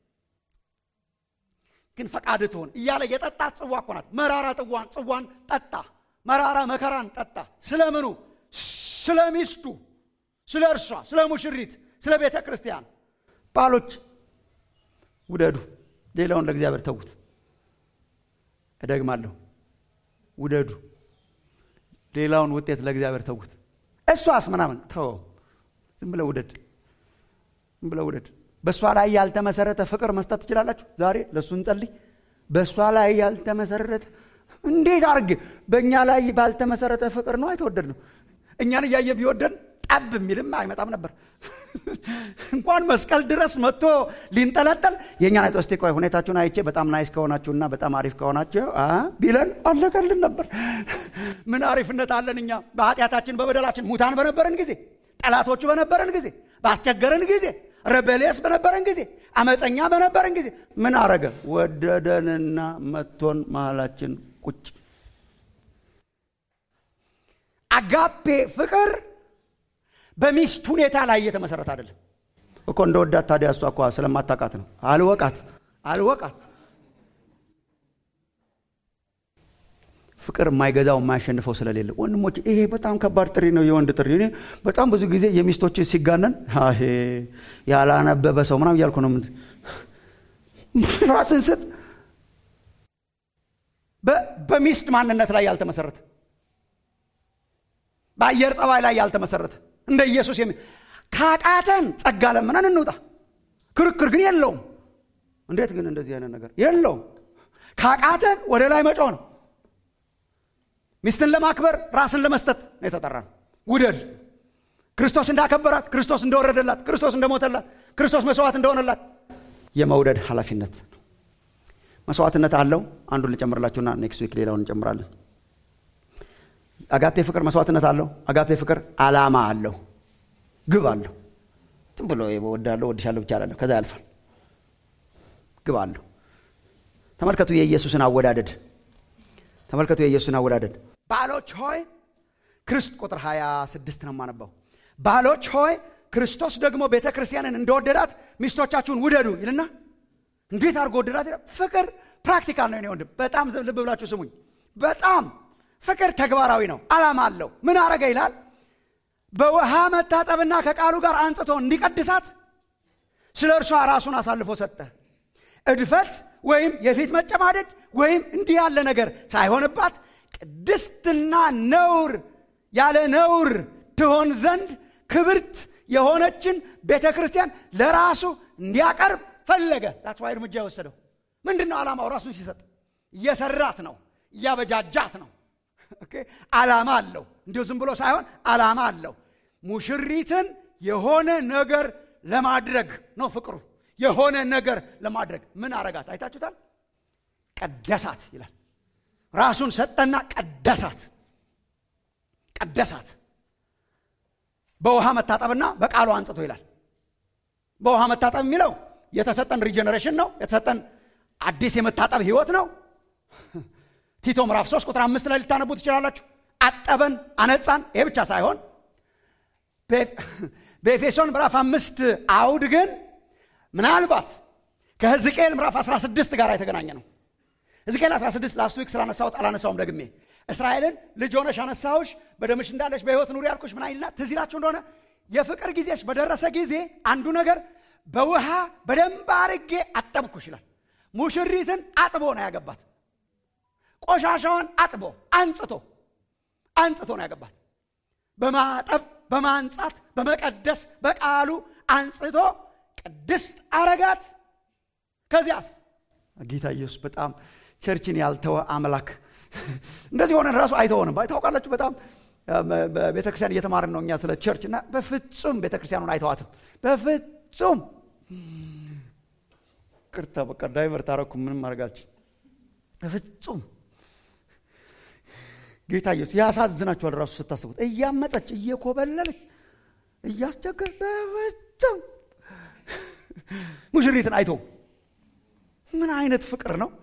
ግን ፈቃድ ትሆን እያለ የጠጣት ጽዋ እኮ ናት መራራ ጥዋን ጽዋን ጠጣ መራራ መከራን ጠጣ ስለምኑ ስለ ሚስቱ ስለ እርሷ ስለ ሙሽሪት ስለ ቤተ ክርስቲያን ባሎች ውደዱ ሌላውን ለእግዚአብሔር ተዉት እደግማለሁ ውደዱ ሌላውን ውጤት ለእግዚአብሔር ተዉት እሷስ ምናምን ተወው ዝም ብለ ውደድ ዝም ብለ ውደድ በእሷ ላይ ያልተመሰረተ ፍቅር መስጠት ትችላላችሁ ዛሬ ለእሱ እንጸልይ በእሷ ላይ ያልተመሰረተ እንዴት አርግ በእኛ ላይ ባልተመሰረተ ፍቅር ነው አይተወደድ ነው እኛን እያየ ቢወደን ጠብ የሚልም አይመጣም ነበር እንኳን መስቀል ድረስ መጥቶ ሊንጠለጠል የእኛን አይቶ እስቲ ቆይ ሁኔታችሁን አይቼ በጣም ናይስ ከሆናችሁና በጣም አሪፍ ከሆናችሁ ቢለን አለቀልን ነበር ምን አሪፍነት አለን እኛ በኃጢአታችን በበደላችን ሙታን በነበረን ጊዜ ጠላቶቹ በነበረን ጊዜ ባስቸገረን ጊዜ ረበሌስ በነበረን ጊዜ አመፀኛ በነበረን ጊዜ ምን አረገ ወደደንና መቶን መሃላችን ቁጭ አጋፔ ፍቅር በሚስት ሁኔታ ላይ እየተመሰረተ አይደለም እኮ እንደ ወዳት ታዲያ እሷ እኳ ስለማታቃት ነው አልወቃት አልወቃት ፍቅር የማይገዛው የማያሸንፈው ስለሌለ ወንድሞች ይሄ በጣም ከባድ ጥሪ ነው የወንድ ጥሪ እኔ በጣም ብዙ ጊዜ የሚስቶች ሲጋነን ይሄ ያላነበበ ሰው ምናም እያልኩ ነው ራስን ስጥ በሚስት ማንነት ላይ ያልተመሰረተ በአየር ጠባይ ላይ ያልተመሰረተ እንደ ኢየሱስ የሚ ካቃተን ጸጋ ለምነን እንውጣ ክርክር ግን የለውም እንዴት ግን እንደዚህ አይነት ነገር የለውም ካቃተን ወደ ላይ መጮህ ነው ሚስትን ለማክበር ራስን ለመስጠት ነው የተጠራ ነው ውደድ ክርስቶስ እንዳከበራት ክርስቶስ እንደወረደላት ክርስቶስ እንደሞተላት ክርስቶስ መስዋዕት እንደሆነላት የመውደድ ኃላፊነት መስዋዕትነት አለው አንዱን ልጨምርላችሁና ኔክስት ዊክ ሌላውን እንጨምራለን አጋፔ ፍቅር መስዋዕትነት አለው አጋፔ ፍቅር አላማ አለው ግብ አለው ዝም ብሎ ወዳለሁ ወድሻለሁ ብቻ አላለሁ ከዛ ያልፋል ግብ አለው ተመልከቱ የኢየሱስን አወዳደድ ተመልከቱ የኢየሱስን አወዳደድ ባሎች ሆይ ክርስት ቁጥር 26 ነው የማነባው ባሎች ሆይ ክርስቶስ ደግሞ ቤተ ክርስቲያንን እንደወደዳት ሚስቶቻችሁን ውደዱ ይልና እንዴት አድርጎ ወደዳት ፍቅር ፕራክቲካል ነው ወንድም በጣም ልብ ብላችሁ ስሙኝ በጣም ፍቅር ተግባራዊ ነው አላማ አለው ምን አረገ ይላል በውሃ መታጠብና ከቃሉ ጋር አንጽቶ እንዲቀድሳት ስለ እርሷ ራሱን አሳልፎ ሰጠ እድፈት ወይም የፊት መጨማደድ ወይም እንዲህ ያለ ነገር ሳይሆንባት ቅድስትና ነውር ያለ ነውር ትሆን ዘንድ ክብርት የሆነችን ቤተ ክርስቲያን ለራሱ እንዲያቀርብ ፈለገ ታትዋ እርምጃ የወሰደው ምንድን ነው ዓላማው ራሱን ሲሰጥ እየሰራት ነው እያበጃጃት ነው ዓላማ አለው እንዲሁ ዝም ብሎ ሳይሆን ዓላማ አለው ሙሽሪትን የሆነ ነገር ለማድረግ ነው ፍቅሩ የሆነ ነገር ለማድረግ ምን አረጋት አይታችሁታል ቀደሳት ይላል ራሱን ሰጠና ቀደሳት ቀደሳት በውሃ መታጠብና በቃሉ አንጽቶ ይላል በውሃ መታጠብ የሚለው የተሰጠን ሪጀነሬሽን ነው የተሰጠን አዲስ የመታጠብ ህይወት ነው ቲቶ ምዕራፍ 3 ቁጥር አምስት ላይ ልታነቡ ትችላላችሁ አጠበን አነጻን ይሄ ብቻ ሳይሆን በኤፌሶን ምዕራፍ አምስት አውድ ግን ምናልባት ከህዝቅኤል ምዕራፍ 16 ጋር የተገናኘ ነው ሕዝቅኤል 16 ላስት ዊክ ስላነሳሁት አላነሳውም ደግሜ እስራኤልን ልጅ ሆነሽ አነሳሁሽ በደምሽ እንዳለሽ በህይወት ኑሪ ያልኩሽ ምን አይልና ትዝ ይላችሁ እንደሆነ የፍቅር ጊዜሽ በደረሰ ጊዜ አንዱ ነገር በውሃ በደንብ አርጌ አጠብኩሽ ይላል ሙሽሪትን አጥቦ ነው ያገባት ቆሻሻዋን አጥቦ አንጽቶ አንጽቶ ነው ያገባት በማጠብ በማንጻት በመቀደስ በቃሉ አንጽቶ ቅድስት አረጋት ከዚያስ ጌታ ኢየሱስ በጣም ቸርችን ያልተወ አምላክ እንደዚህ ሆነን ራሱ አይተሆንም ታውቃላችሁ በጣም ቤተክርስቲያን እየተማርን ነው እኛ ስለ ቸርች እና በፍጹም ቤተክርስቲያኑን አይተዋትም በፍጹም ቅርታ በቃ ዳይቨርት አረኩ ምንም አድርጋችን በፍጹም ጌታ ኢየሱስ ያሳዝናችኋል ራሱ ስታስቡት እያመፀች እየኮበለለች እያስቸገር በፍጹም ሙሽሪትን አይቶ ምን አይነት ፍቅር ነው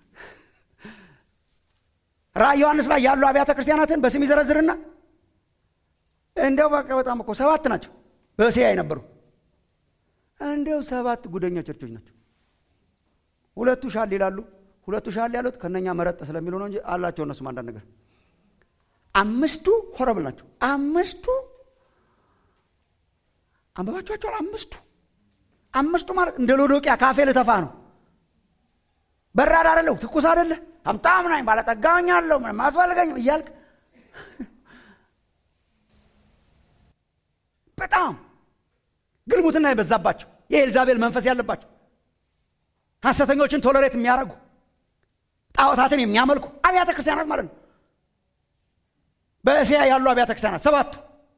ራእይ ዮሐንስ ላይ ያሉ አብያተ ክርስቲያናትን በስም ይዘረዝርና እንደው በቃ በጣም እኮ ሰባት ናቸው በእስያ የነበሩ እንደው ሰባት ጉደኛ ቸርቾች ናቸው። ሁለቱ ሻል ይላሉ። ሁለቱ ሻል ያሉት ከነኛ መረጥ ስለሚሉ ነው እንጂ አላቸው እነሱም አንዳንድ ነገር። አምስቱ ሆረብል ናቸው። አምስቱ አንበባቸዋቸዋል። አምስቱ አምስቱ ማለት እንደ ሎዶቅያ ካፌ ልተፋ ነው። በራድ አደለሁ፣ ትኩስ አደለ፣ ሀብታም ነኝ፣ ባለጠጋኝ አለው፣ ምንም አያስፈልገኝም እያልክ በጣም ግልሙትና የበዛባቸው የኤልዛቤል መንፈስ ያለባቸው ሐሰተኞችን ቶለሬት የሚያደርጉ ጣዖታትን የሚያመልኩ አብያተ ክርስቲያናት ማለት ነው። በእስያ ያሉ አብያተ ክርስቲያናት ሰባቱ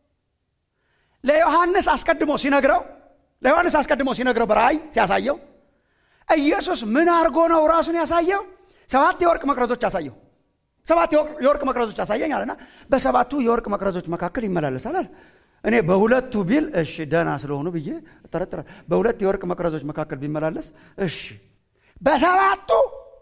ለዮሐንስ አስቀድሞ ሲነግረው ለዮሐንስ አስቀድሞ ሲነግረው በራእይ ሲያሳየው ኢየሱስ ምን አድርጎ ነው ራሱን ያሳየው? ሰባት የወርቅ መቅረዞች ያሳየው። ሰባት የወርቅ መቅረዞች ያሳየኝ አለና በሰባቱ የወርቅ መቅረዞች መካከል ይመላለሳል አለ። እኔ በሁለቱ ቢል እሺ ደህና ስለሆኑ ብዬ እጠረጥራለሁ። በሁለት የወርቅ መቅረዞች መካከል ቢመላለስ እሺ፣ በሰባቱ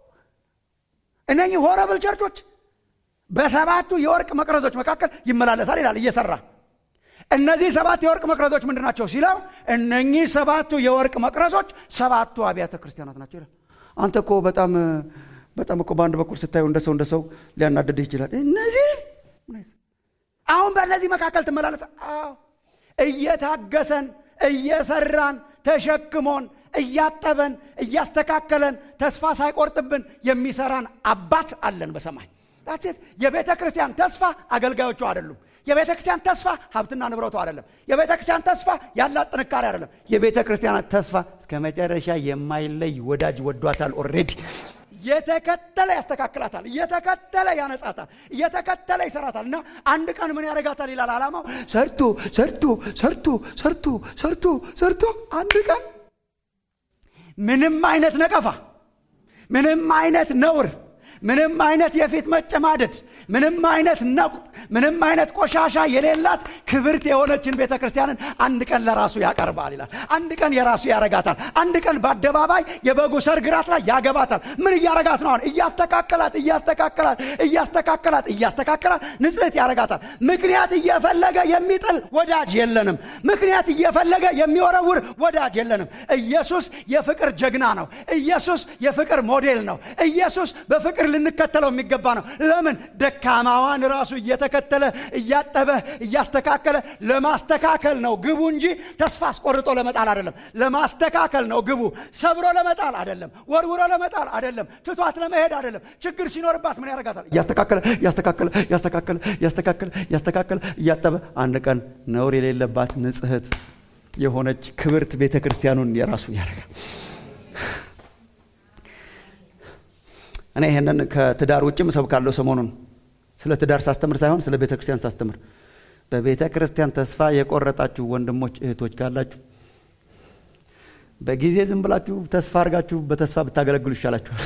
እነኚህ ሆረብል ቸርቾች በሰባቱ የወርቅ መቅረዞች መካከል ይመላለሳል ይላል እየሰራ እነዚህ ሰባት የወርቅ መቅረዞች ምንድን ናቸው ሲለው እነኚህ ሰባቱ የወርቅ መቅረዞች ሰባቱ አብያተ ክርስቲያናት ናቸው ይላል። አንተ እኮ በጣም በጣም እኮ በአንድ በኩል ስታዩ እንደ ሰው እንደ ሰው ሊያናድድህ ይችላል። እነዚህ አሁን በእነዚህ መካከል ትመላለስ። እየታገሰን እየሰራን ተሸክሞን እያጠበን እያስተካከለን ተስፋ ሳይቆርጥብን የሚሰራን አባት አለን በሰማይ ሴት የቤተ ክርስቲያን ተስፋ አገልጋዮቹ አይደሉም። የቤተ ክርስቲያን ተስፋ ሀብትና ንብረቱ አይደለም። የቤተ ክርስቲያን ተስፋ ያላት ጥንካሬ አይደለም። የቤተ ክርስቲያናት ተስፋ እስከ መጨረሻ የማይለይ ወዳጅ ወዷታል። ኦልሬዲ እየተከተለ ያስተካክላታል፣ እየተከተለ ያነጻታል፣ እየተከተለ ይሰራታል። እና አንድ ቀን ምን ያደርጋታል ይላል ዓላማው ሰርቶ ሰርቶ ሰርቶ ሰርቶ ሰርቶ ሰርቶ አንድ ቀን ምንም አይነት ነቀፋ፣ ምንም አይነት ነውር ምንም አይነት የፊት መጨማደድ፣ ምንም አይነት ነቁጥ፣ ምንም አይነት ቆሻሻ የሌላት ክብርት የሆነችን ቤተ ክርስቲያንን አንድ ቀን ለራሱ ያቀርባል ይላል። አንድ ቀን የራሱ ያረጋታል። አንድ ቀን በአደባባይ የበጉ ሰርግ ራት ላይ ያገባታል። ምን እያረጋት ነው? አሁን እያስተካከላት እያስተካከላት እያስተካከላት እያስተካከላት ንጽሕት ያረጋታል። ምክንያት እየፈለገ የሚጥል ወዳጅ የለንም። ምክንያት እየፈለገ የሚወረውር ወዳጅ የለንም። ኢየሱስ የፍቅር ጀግና ነው። ኢየሱስ የፍቅር ሞዴል ነው። ኢየሱስ በፍቅር ልንከተለው የሚገባ ነው። ለምን ደካማዋን ራሱ እየተከተለ እያጠበ እያስተካከለ ለማስተካከል ነው ግቡ እንጂ ተስፋ አስቆርጦ ለመጣል አይደለም። ለማስተካከል ነው ግቡ። ሰብሮ ለመጣል አይደለም። ወርውሮ ለመጣል አይደለም። ትቷት ለመሄድ አይደለም። ችግር ሲኖርባት ምን ያደርጋታል? እያስተካከለ እያስተካከለ እያስተካከለ እያስተካከለ እያስተካከለ እያጠበ አንድ ቀን ነውር የሌለባት ንጽሕት የሆነች ክብርት ቤተ ክርስቲያኑን የራሱ ያደርጋል። እኔ ይህንን ከትዳር ውጭም እሰብካለሁ። ሰሞኑን ስለ ትዳር ሳስተምር ሳይሆን ስለ ቤተ ክርስቲያን ሳስተምር፣ በቤተ ክርስቲያን ተስፋ የቆረጣችሁ ወንድሞች እህቶች ካላችሁ በጊዜ ዝም ብላችሁ ተስፋ አድርጋችሁ በተስፋ ብታገለግሉ ይሻላችኋል።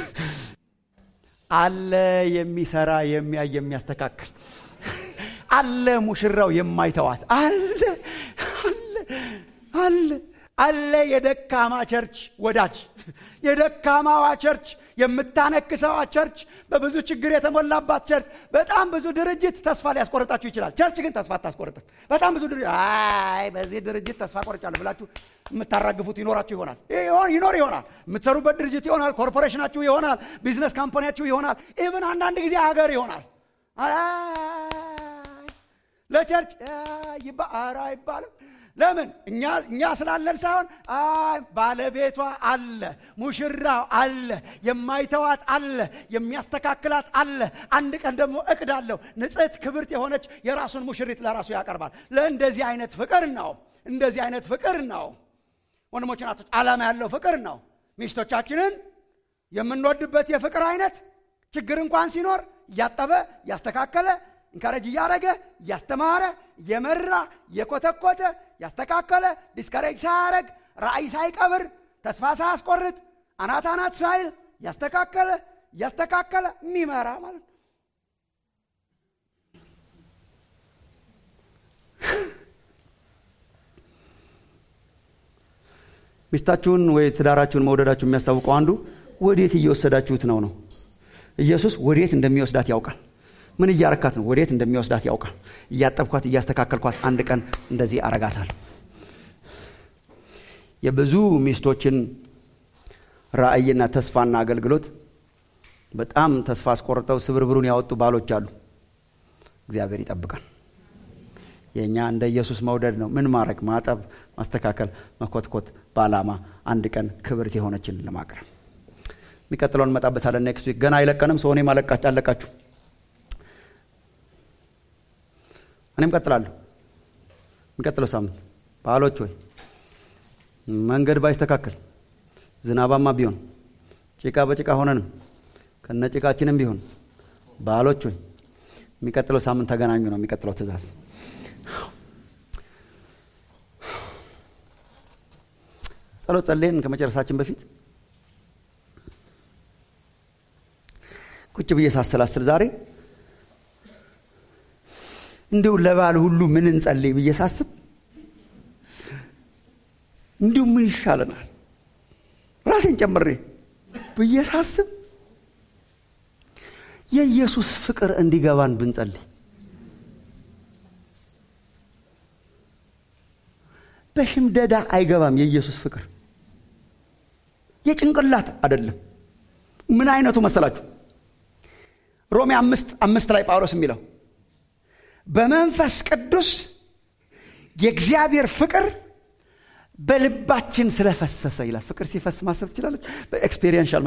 አለ የሚሰራ የሚያይ የሚያስተካክል አለ ሙሽራው የማይተዋት አለ አለ አለ አለ የደካማ ቸርች ወዳጅ የደካማዋ ቸርች የምታነክሰዋ ቸርች በብዙ ችግር የተሞላባት ቸርች በጣም ብዙ ድርጅት ተስፋ ሊያስቆርጣችሁ ይችላል ቸርች ግን ተስፋ አታስቆርጥም በጣም ብዙ ድርጅት አይ በዚህ ድርጅት ተስፋ ቆርጫለሁ ብላችሁ የምታራግፉት ይኖራችሁ ይሆናል ይኖር ይሆናል የምትሰሩበት ድርጅት ይሆናል ኮርፖሬሽናችሁ ይሆናል ቢዝነስ ካምፓኒያችሁ ይሆናል ኢቭን አንዳንድ ጊዜ ሀገር ይሆናል ለቸርች ኧረ አይባልም ለምን እኛ ስላለን ሳይሆን ባለቤቷ አለ ሙሽራው አለ የማይተዋት አለ የሚያስተካክላት አለ አንድ ቀን ደግሞ እቅድ አለው ንጽሕት ክብርት የሆነች የራሱን ሙሽሪት ለራሱ ያቀርባል ለእንደዚህ አይነት ፍቅር ነው እንደዚህ አይነት ፍቅር ነው ወንድሞች ናቶች ዓላማ ያለው ፍቅር ነው ሚስቶቻችንን የምንወድበት የፍቅር አይነት ችግር እንኳን ሲኖር እያጠበ እያስተካከለ እንካረጅ እያረገ እያስተማረ እየመራ እየኮተኮተ ያስተካከለ ዲስከሬጅ ሳያረግ ራእይ ሳይቀብር ተስፋ ሳያስቆርጥ አናት አናት ሳይል ያስተካከለ እያስተካከለ የሚመራ ማለት ነው ሚስታችሁን ወይ ትዳራችሁን መውደዳችሁ የሚያስታውቀው አንዱ ወዴት እየወሰዳችሁት ነው ነው ኢየሱስ ወዴት እንደሚወስዳት ያውቃል ምን እያረካት ነው ወዴት እንደሚወስዳት ያውቃል እያጠብኳት እያስተካከልኳት አንድ ቀን እንደዚህ አረጋታል የብዙ ሚስቶችን ራእይና ተስፋና አገልግሎት በጣም ተስፋ አስቆርጠው ስብርብሩን ያወጡ ባሎች አሉ። እግዚአብሔር ይጠብቃል። የእኛ እንደ ኢየሱስ መውደድ ነው። ምን ማድረግ፣ ማጠብ፣ ማስተካከል፣ መኮትኮት በዓላማ አንድ ቀን ክብርት የሆነችን ለማቅረብ የሚቀጥለውን እንመጣበታለን። ኔክስት ዊክ ገና አይለቀንም። ሰው እኔም አለቃችሁ እኔም ቀጥላለሁ። የሚቀጥለው ሳምንት ባሎች ወይ መንገድ ባይስተካከል ዝናባማ ቢሆን ጭቃ በጭቃ ሆነንም ከነ ጭቃችንም ቢሆን ባሎች ወይ የሚቀጥለው ሳምንት ተገናኙ ነው የሚቀጥለው ትእዛዝ። ጸሎት ጸልየን ከመጨረሳችን በፊት ቁጭ ብዬ ሳሰላስል ዛሬ እንዲሁ ለባል ሁሉ ምን እንጸልይ ብዬ ሳስብ እንዲሁ ምን ይሻለናል ራሴን ጨምሬ ብዬ ሳስብ የኢየሱስ ፍቅር እንዲገባን ብንጸልይ በሽምደዳ አይገባም። የኢየሱስ ፍቅር የጭንቅላት አይደለም። ምን አይነቱ መሰላችሁ? ሮሜ አምስት አምስት ላይ ጳውሎስ የሚለው በመንፈስ ቅዱስ የእግዚአብሔር ፍቅር በልባችን ስለፈሰሰ ይላል። ፍቅር ሲፈስ ማሰብ ትችላለች። በኤክስፔሪንሻል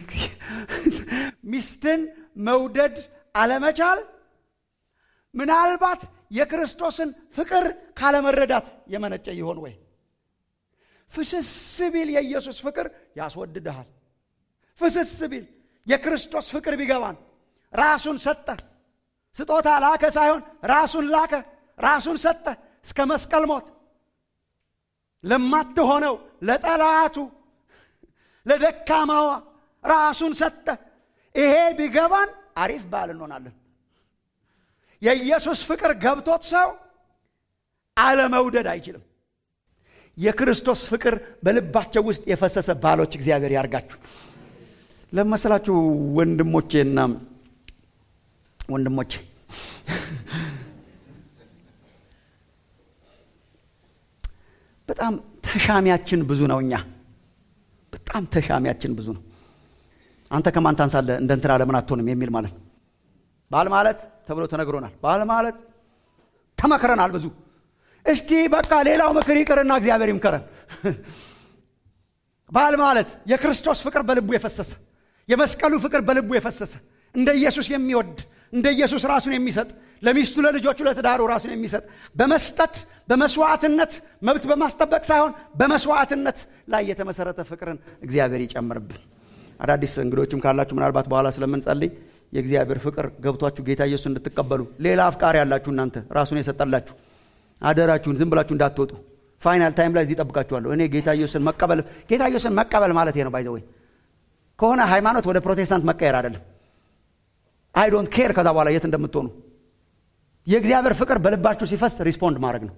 ሚስትን መውደድ አለመቻል ምናልባት የክርስቶስን ፍቅር ካለመረዳት የመነጨ ይሆን ወይ? ፍስስ ቢል የኢየሱስ ፍቅር ያስወድድሃል። ፍስስ ቢል የክርስቶስ ፍቅር ቢገባን ራሱን ሰጠ። ስጦታ ላከ ሳይሆን ራሱን ላከ። ራሱን ሰጠ እስከ መስቀል ሞት ለማትሆነው ለጠላቱ ለደካማዋ ራሱን ሰጠ። ይሄ ቢገባን አሪፍ ባል እንሆናለን። የኢየሱስ ፍቅር ገብቶት ሰው አለመውደድ አይችልም። የክርስቶስ ፍቅር በልባቸው ውስጥ የፈሰሰ ባሎች እግዚአብሔር ያርጋችሁ። ለመሰላችሁ ወንድሞቼና ወንድሞቼ በጣም ተሻሚያችን ብዙ ነው። እኛ በጣም ተሻሚያችን ብዙ ነው። አንተ ከማን ታንሳለህ እንደ እንትና ለምን አትሆንም የሚል ማለት ነው። ባል ማለት ተብሎ ተነግሮናል። ባል ማለት ተመክረናል ብዙ። እስቲ በቃ ሌላው ምክር ይቅርና እግዚአብሔር ይምከረን። ባል ማለት የክርስቶስ ፍቅር በልቡ የፈሰሰ የመስቀሉ ፍቅር በልቡ የፈሰሰ እንደ ኢየሱስ የሚወድ እንደ ኢየሱስ ራሱን የሚሰጥ ለሚስቱ ለልጆቹ ለትዳሩ ራሱን የሚሰጥ በመስጠት በመስዋዕትነት መብት በማስጠበቅ ሳይሆን በመስዋዕትነት ላይ የተመሰረተ ፍቅርን እግዚአብሔር ይጨምርብን። አዳዲስ እንግዶችም ካላችሁ ምናልባት በኋላ ስለምንጸልይ የእግዚአብሔር ፍቅር ገብቷችሁ ጌታ ኢየሱስ እንድትቀበሉ ሌላ አፍቃሪ ያላችሁ እናንተ ራሱን የሰጠላችሁ አደራችሁን ዝም ብላችሁ እንዳትወጡ። ፋይናል ታይም ላይ እዚህ ጠብቃችኋለሁ። እኔ ጌታ ኢየሱስን መቀበል ጌታ ኢየሱስን መቀበል ማለት ነው ባይዘወይ ከሆነ ሃይማኖት ወደ ፕሮቴስታንት መቀየር አይደለም። አይ ዶንት ኬር ከዛ በኋላ የት እንደምትሆኑ የእግዚአብሔር ፍቅር በልባችሁ ሲፈስ ሪስፖንድ ማድረግ ነው።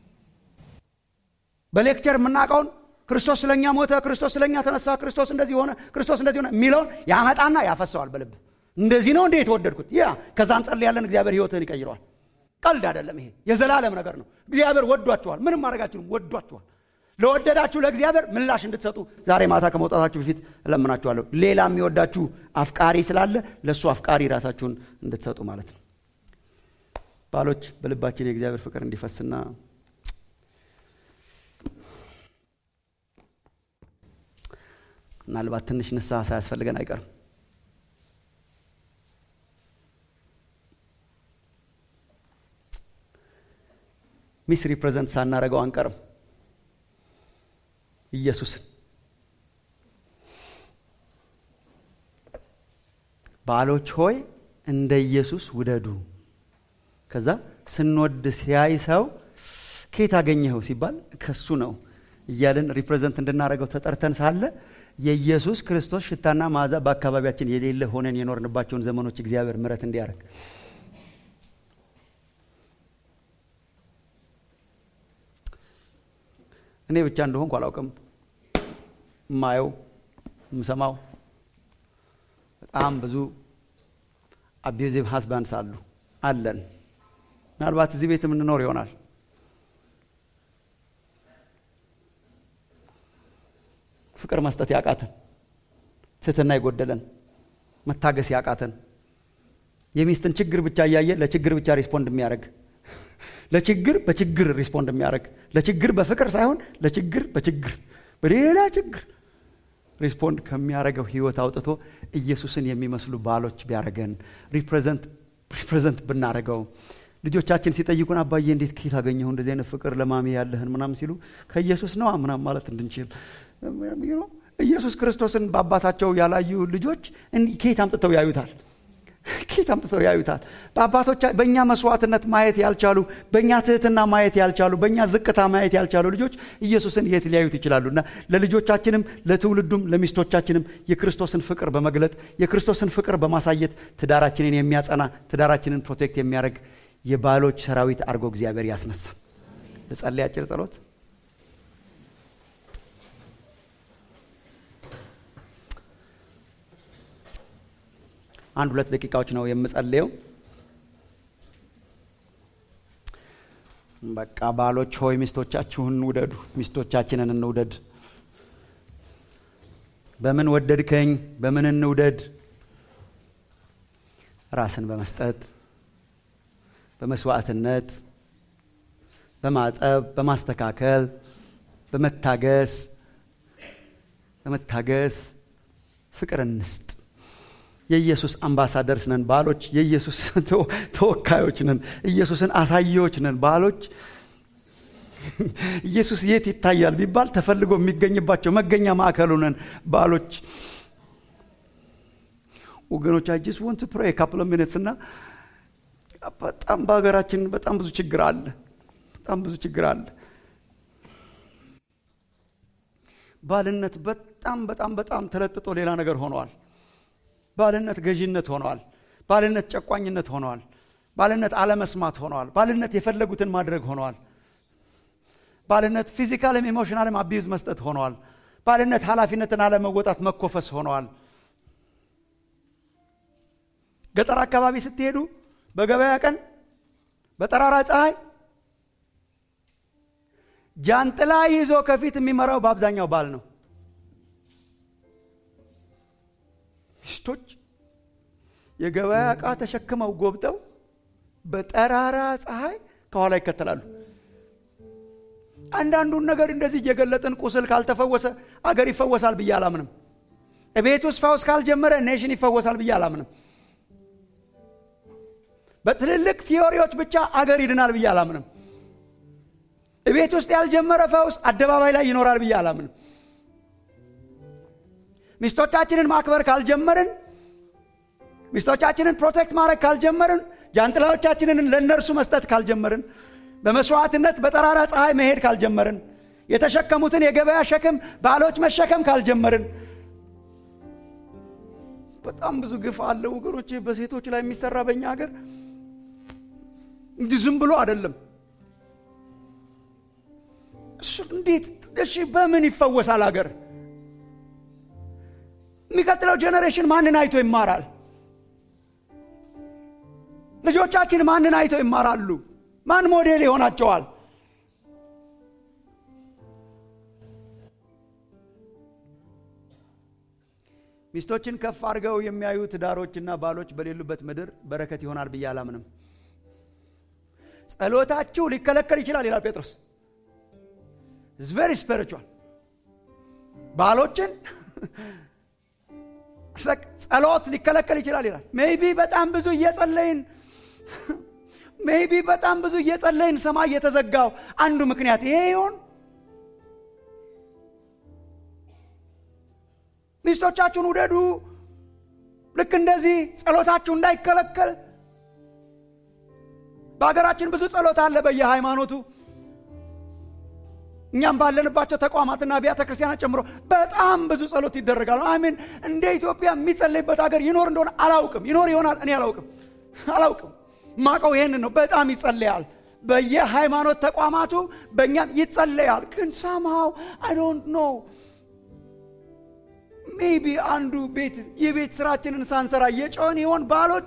በሌክቸር የምናውቀውን ክርስቶስ ስለኛ ሞተ፣ ክርስቶስ ስለኛ ተነሳ፣ ክርስቶስ እንደዚህ ሆነ፣ ክርስቶስ እንደዚህ ሆነ የሚለውን ያመጣና ያፈሰዋል በልብ እንደዚህ ነው እንዴ የተወደድኩት? ያ ከዛ እንጸልያለን። እግዚአብሔር ህይወትህን ይቀይረዋል። ቀልድ አይደለም። ይሄ የዘላለም ነገር ነው። እግዚአብሔር ወዷችኋል። ምንም ማድረጋችሁም ወዷችኋል። ለወደዳችሁ ለእግዚአብሔር ምላሽ እንድትሰጡ ዛሬ ማታ ከመውጣታችሁ በፊት እለምናችኋለሁ። ሌላ የሚወዳችሁ አፍቃሪ ስላለ ለእሱ አፍቃሪ ራሳችሁን እንድትሰጡ ማለት ነው። ባሎች በልባችን የእግዚአብሔር ፍቅር እንዲፈስና ምናልባት ትንሽ ንስሐ ሳያስፈልገን አይቀርም። ሚስ ሪፕሬዘንት ሳናረገው አንቀርም። ኢየሱስን ባሎች ሆይ እንደ ኢየሱስ ውደዱ። ከዛ ስንወድ ሲያይ ሰው ከየት አገኘኸው ሲባል ከሱ ነው እያልን ሪፕሬዘንት እንድናደርገው ተጠርተን ሳለ የኢየሱስ ክርስቶስ ሽታና መዓዛ በአካባቢያችን የሌለ ሆነን የኖርንባቸውን ዘመኖች እግዚአብሔር ምሕረት እንዲያደርግ እኔ ብቻ እንደሆንኩ አላውቅም። የማየው የምሰማው በጣም ብዙ አቢዩዚቭ ሀስባንድስ አሉ አለን። ምናልባት እዚህ ቤት የምንኖር ይሆናል። ፍቅር መስጠት ያቃተን፣ ትህትና የጎደለን፣ መታገስ ያቃተን፣ የሚስትን ችግር ብቻ እያየ ለችግር ብቻ ሪስፖንድ የሚያደርግ ለችግር በችግር ሪስፖንድ የሚያደርግ ለችግር በፍቅር ሳይሆን ለችግር በችግር በሌላ ችግር ሪስፖንድ ከሚያደርገው ህይወት አውጥቶ ኢየሱስን የሚመስሉ ባሎች ቢያደርገን ሪፕሬዘንት ብናደርገው ልጆቻችን ሲጠይቁን አባዬ እንዴት ከየት አገኘሁ እንደዚህ አይነት ፍቅር ለማሚ ያለህን ምናም ሲሉ ከኢየሱስ ነዋ ምናም ማለት እንድንችል ኢየሱስ ክርስቶስን በአባታቸው ያላዩ ልጆች ከየት አምጥተው ያዩታል? ከየት አምጥተው ያዩታል? በአባቶች በእኛ መስዋዕትነት ማየት ያልቻሉ፣ በእኛ ትህትና ማየት ያልቻሉ፣ በእኛ ዝቅታ ማየት ያልቻሉ ልጆች ኢየሱስን የት ሊያዩት ይችላሉ? እና ለልጆቻችንም ለትውልዱም ለሚስቶቻችንም የክርስቶስን ፍቅር በመግለጥ የክርስቶስን ፍቅር በማሳየት ትዳራችንን የሚያጸና ትዳራችንን ፕሮቴክት የሚያደርግ የባሎች ሰራዊት አድርጎ እግዚአብሔር ያስነሳ። ልጸልይ አጭር ጸሎት። አንድ ሁለት ደቂቃዎች ነው የምጸልየው። በቃ ባሎች ሆይ ሚስቶቻችሁን ውደዱ፣ ሚስቶቻችንን እንውደድ። በምን ወደድከኝ? በምን እንውደድ? ራስን በመስጠት በመስዋዕትነት በማጠብ በማስተካከል በመታገስ በመታገስ ፍቅር እንስጥ። የኢየሱስ አምባሳደርስ ነን ባሎች፣ የኢየሱስ ተወካዮች ነን፣ ኢየሱስን አሳየዎች ነን ባሎች። ኢየሱስ የት ይታያል ቢባል ተፈልጎ የሚገኝባቸው መገኛ ማዕከሉ ነን ባሎች። ወገኖች አይ ጀስት ወንት ፕሬ ካፕል ሚኒትስ እና በጣም በሀገራችን በጣም ብዙ ችግር አለ። በጣም ብዙ ችግር አለ። ባልነት በጣም በጣም በጣም ተለጥጦ ሌላ ነገር ሆነዋል። ባልነት ገዢነት ሆነዋል። ባልነት ጨቋኝነት ሆነዋል። ባልነት አለመስማት ሆነዋል። ባልነት የፈለጉትን ማድረግ ሆነዋል። ባልነት ፊዚካልም ኢሞሽናልም አቢዩዝ መስጠት ሆነዋል። ባልነት ኃላፊነትን አለመወጣት መኮፈስ ሆነዋል። ገጠር አካባቢ ስትሄዱ በገበያ ቀን በጠራራ ፀሐይ ጃንጥላ ይዞ ከፊት የሚመራው በአብዛኛው ባል ነው። ሚስቶች የገበያ ዕቃ ተሸክመው ጎብጠው በጠራራ ፀሐይ ከኋላ ይከተላሉ። አንዳንዱን ነገር እንደዚህ እየገለጥን ቁስል ካልተፈወሰ አገር ይፈወሳል ብዬ አላምንም። እቤት ውስጥ ፈውስ ካልጀመረ ኔሽን ይፈወሳል ብዬ አላምንም። በትልልቅ ቲዮሪዎች ብቻ አገር ይድናል ብዬ አላምንም። እቤት ውስጥ ያልጀመረ ፈውስ አደባባይ ላይ ይኖራል ብዬ አላምንም። ሚስቶቻችንን ማክበር ካልጀመርን፣ ሚስቶቻችንን ፕሮቴክት ማድረግ ካልጀመርን፣ ጃንጥላዎቻችንን ለእነርሱ መስጠት ካልጀመርን፣ በመስዋዕትነት በጠራራ ፀሐይ መሄድ ካልጀመርን፣ የተሸከሙትን የገበያ ሸክም ባሎች መሸከም ካልጀመርን በጣም ብዙ ግፍ አለ ወገኖች፣ በሴቶች ላይ የሚሰራ በእኛ ሀገር እንዲህ ዝም ብሎ አይደለም። እሱ እንዴት እሺ፣ በምን ይፈወሳል ሀገር? የሚቀጥለው ጄኔሬሽን ማንን አይቶ ይማራል? ልጆቻችን ማንን አይቶ ይማራሉ? ማን ሞዴል ይሆናቸዋል? ሚስቶችን ከፍ አድርገው የሚያዩ ትዳሮችና ባሎች በሌሉበት ምድር በረከት ይሆናል ብዬ አላምንም። ጸሎታችሁ ሊከለከል ይችላል ይላል ጴጥሮስ። ቨሪ ስፒሪቹዋል ባሎችን ጸሎት ሊከለከል ይችላል ይላል። ሜይቢ በጣም ብዙ እየጸለይን ሜይቢ በጣም ብዙ እየጸለይን ሰማይ የተዘጋው አንዱ ምክንያት ይሄ ይሆን? ሚስቶቻችሁን ውደዱ። ልክ እንደዚህ ጸሎታችሁ እንዳይከለከል። በሀገራችን ብዙ ጸሎት አለ በየሃይማኖቱ እኛም ባለንባቸው ተቋማትና አብያተ ክርስቲያናት ጨምሮ በጣም ብዙ ጸሎት ይደረጋል። አሚን እንደ ኢትዮጵያ የሚጸለይበት ሀገር ይኖር እንደሆነ አላውቅም። ይኖር ይሆናል፣ እኔ አላውቅም አላውቅም። ማቀው ይሄንን ነው። በጣም ይጸለያል በየሃይማኖት ተቋማቱ በእኛም ይጸለያል። ግን ሳምሃው አይ ዶንት ኖ ሜቢ አንዱ ቤት የቤት ስራችንን ሳንሰራ የጮን ይሆን ባሎች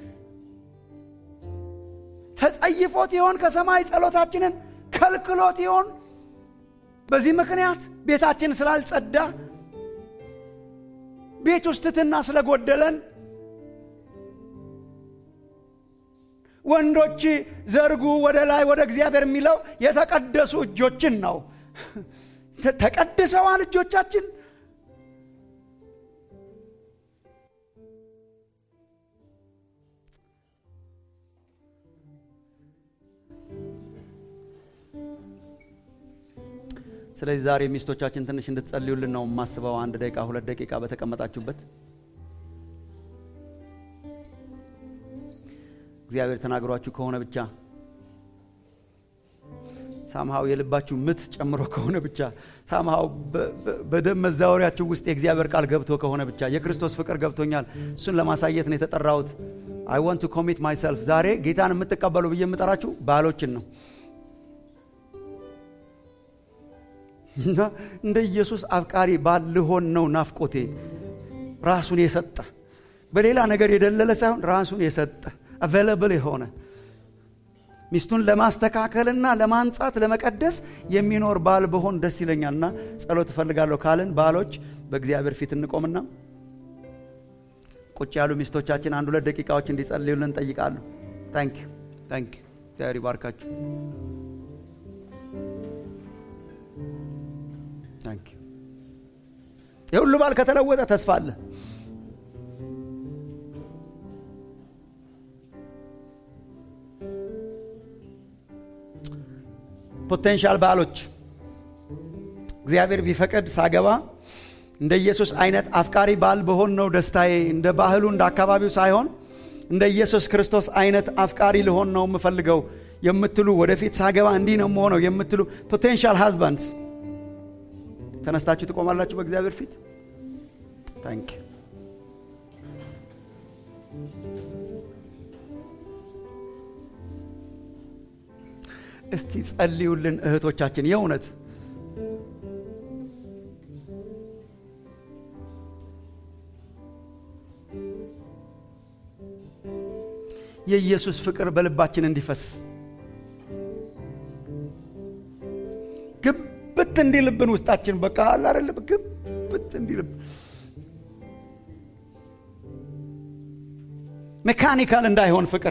ተጸይፎት ይሆን ከሰማይ ጸሎታችንን ከልክሎት ይሆን በዚህ ምክንያት ቤታችን ስላልጸዳ ቤት ውስጥ ትሕትና ስለጎደለን ወንዶች ዘርጉ ወደ ላይ ወደ እግዚአብሔር የሚለው የተቀደሱ እጆችን ነው። ተቀድሰዋል እጆቻችን። ስለዚህ ዛሬ ሚስቶቻችን ትንሽ እንድትጸልዩልን ነው የማስበው። አንድ ደቂቃ ሁለት ደቂቃ በተቀመጣችሁበት እግዚአብሔር ተናግሯችሁ ከሆነ ብቻ ሳምሃው የልባችሁ ምት ጨምሮ ከሆነ ብቻ ሳምሃው በደም መዛወሪያችሁ ውስጥ የእግዚአብሔር ቃል ገብቶ ከሆነ ብቻ የክርስቶስ ፍቅር ገብቶኛል፣ እሱን ለማሳየት ነው የተጠራሁት። አይ ዋንት ቱ ኮሚት ማይሰልፍ። ዛሬ ጌታን የምትቀበሉ ብዬ የምጠራችሁ ባሎችን ነው እና እንደ ኢየሱስ አፍቃሪ ባል ልሆን ነው ናፍቆቴ። ራሱን የሰጠ በሌላ ነገር የደለለ ሳይሆን ራሱን የሰጠ አቬለብል የሆነ ሚስቱን ለማስተካከልና ለማንጻት ለመቀደስ የሚኖር ባል ብሆን ደስ ይለኛልና ጸሎት እፈልጋለሁ ካልን ባሎች በእግዚአብሔር ፊት እንቆምና ቁጭ ያሉ ሚስቶቻችን አንድ ሁለት ደቂቃዎች እንዲጸልዩልን እንጠይቃለሁ። ታንክ ዩ ታንክ ዩ። እግዚአብሔር ይባርካችሁ። ታንክ ዩ። የሁሉ ባል ከተለወጠ ተስፋ አለ። ፖቴንሻል ባሎች እግዚአብሔር ቢፈቅድ ሳገባ እንደ ኢየሱስ አይነት አፍቃሪ ባል በሆን ነው ደስታዬ። እንደ ባህሉ እንደ አካባቢው ሳይሆን እንደ ኢየሱስ ክርስቶስ አይነት አፍቃሪ ልሆን ነው የምፈልገው የምትሉ ወደፊት ሳገባ እንዲህ ነው የምሆነው የምትሉ ፖቴንሻል ሃዝባንድስ ተነስታችሁ ትቆማላችሁ በእግዚአብሔር ፊት። ታንክ ዩ እስቲ ጸልዩልን እህቶቻችን የእውነት የኢየሱስ ፍቅር በልባችን እንዲፈስ ግብት እንዲልብን ውስጣችን በቃ አለ አይደለም ግብት እንዲልብ ሜካኒካል እንዳይሆን ፍቅር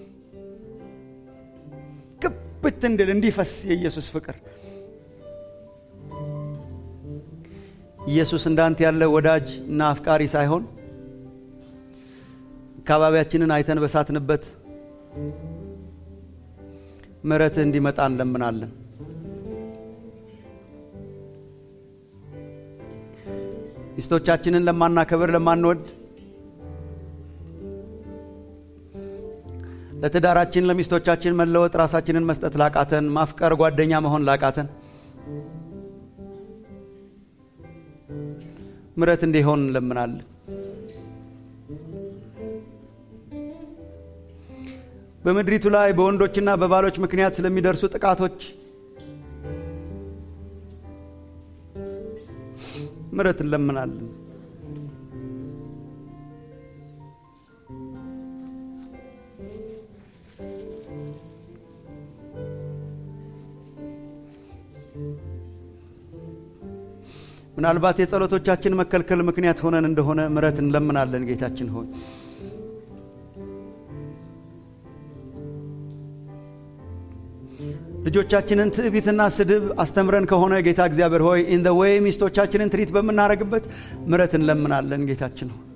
ግብት እንድል እንዲፈስ የኢየሱስ ፍቅር ኢየሱስ እንዳንተ ያለ ወዳጅ እና አፍቃሪ ሳይሆን አካባቢያችንን አይተን በሳትንበት ምሕረትህ እንዲመጣ እንለምናለን። ሚስቶቻችንን ለማናከብር ለማንወድ ለትዳራችን ለሚስቶቻችን መለወጥ ራሳችንን መስጠት ላቃተን ማፍቀር ጓደኛ መሆን ላቃተን ምሕረት እንዲሆን እንለምናለን። በምድሪቱ ላይ በወንዶችና በባሎች ምክንያት ስለሚደርሱ ጥቃቶች ምሕረት እንለምናለን። ምናልባት የጸሎቶቻችን መከልከል ምክንያት ሆነን እንደሆነ ምሕረት እንለምናለን። ጌታችን ሆይ ልጆቻችንን ትዕቢትና ስድብ አስተምረን ከሆነ ጌታ እግዚአብሔር ሆይ ኢን ዘ ዌይ ሚስቶቻችንን ትሪት በምናደርግበት ምሕረት እንለምናለን። ጌታችን ሆይ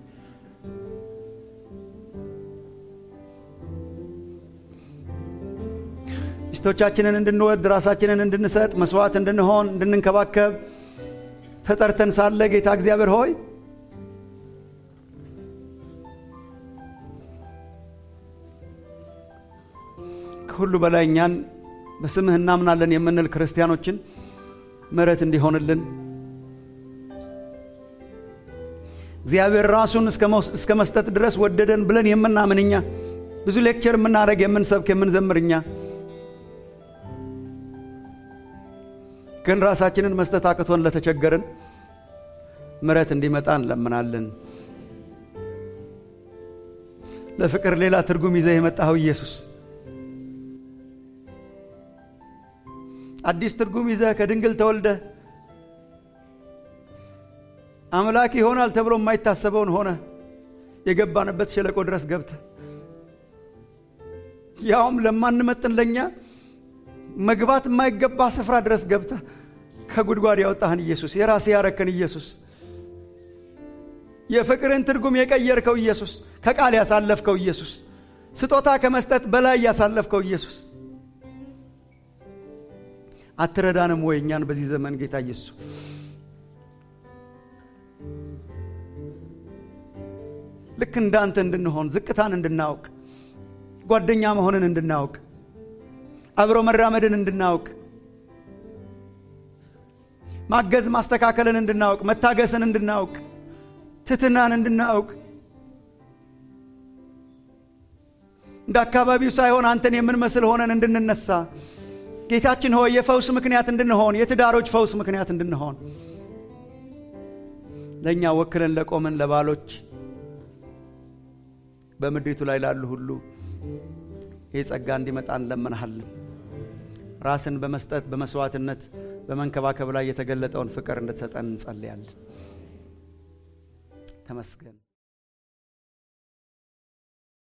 ሚስቶቻችንን እንድንወድ ራሳችንን እንድንሰጥ መስዋዕት እንድንሆን እንድንንከባከብ ተጠርተን ሳለ ጌታ እግዚአብሔር ሆይ ከሁሉ በላይ እኛን በስምህ እናምናለን የምንል ክርስቲያኖችን ምሕረት እንዲሆንልን እግዚአብሔር ራሱን እስከ መስጠት ድረስ ወደደን ብለን የምናምን እኛ ብዙ ሌክቸር የምናደርግ የምንሰብክ የምንዘምር እኛ ግን ራሳችንን መስጠት አቅቶን ለተቸገርን ምሕረት እንዲመጣ እንለምናለን። ለፍቅር ሌላ ትርጉም ይዘህ የመጣኸው ኢየሱስ አዲስ ትርጉም ይዘህ ከድንግል ተወልደህ አምላክ ይሆናል ተብሎ የማይታሰበውን ሆነ የገባንበት ሸለቆ ድረስ ገብተ ያውም ለማንመጥን ለእኛ መግባት የማይገባ ስፍራ ድረስ ገብተ ከጉድጓድ ያወጣህን ኢየሱስ የራሴ ያረከን ኢየሱስ የፍቅርን ትርጉም የቀየርከው ኢየሱስ ከቃል ያሳለፍከው ኢየሱስ ስጦታ ከመስጠት በላይ ያሳለፍከው ኢየሱስ አትረዳንም ወይ እኛን በዚህ ዘመን ጌታ ኢየሱስ ልክ እንዳንተ እንድንሆን ዝቅታን እንድናውቅ ጓደኛ መሆንን እንድናውቅ አብሮ መራመድን እንድናውቅ ማገዝ ማስተካከልን እንድናውቅ መታገስን እንድናውቅ ትትናን እንድናውቅ እንደ አካባቢው ሳይሆን አንተን የምንመስል ሆነን እንድንነሳ ጌታችን ሆይ የፈውስ ምክንያት እንድንሆን የትዳሮች ፈውስ ምክንያት እንድንሆን ለእኛ ወክለን ለቆምን ለባሎች በምድሪቱ ላይ ላሉ ሁሉ ይህ ጸጋ እንዲመጣ እንለምንሃለን ራስን በመስጠት በመስዋዕትነት በመንከባከብ ላይ የተገለጠውን ፍቅር እንድትሰጠን እንጸልያለን ተመስገን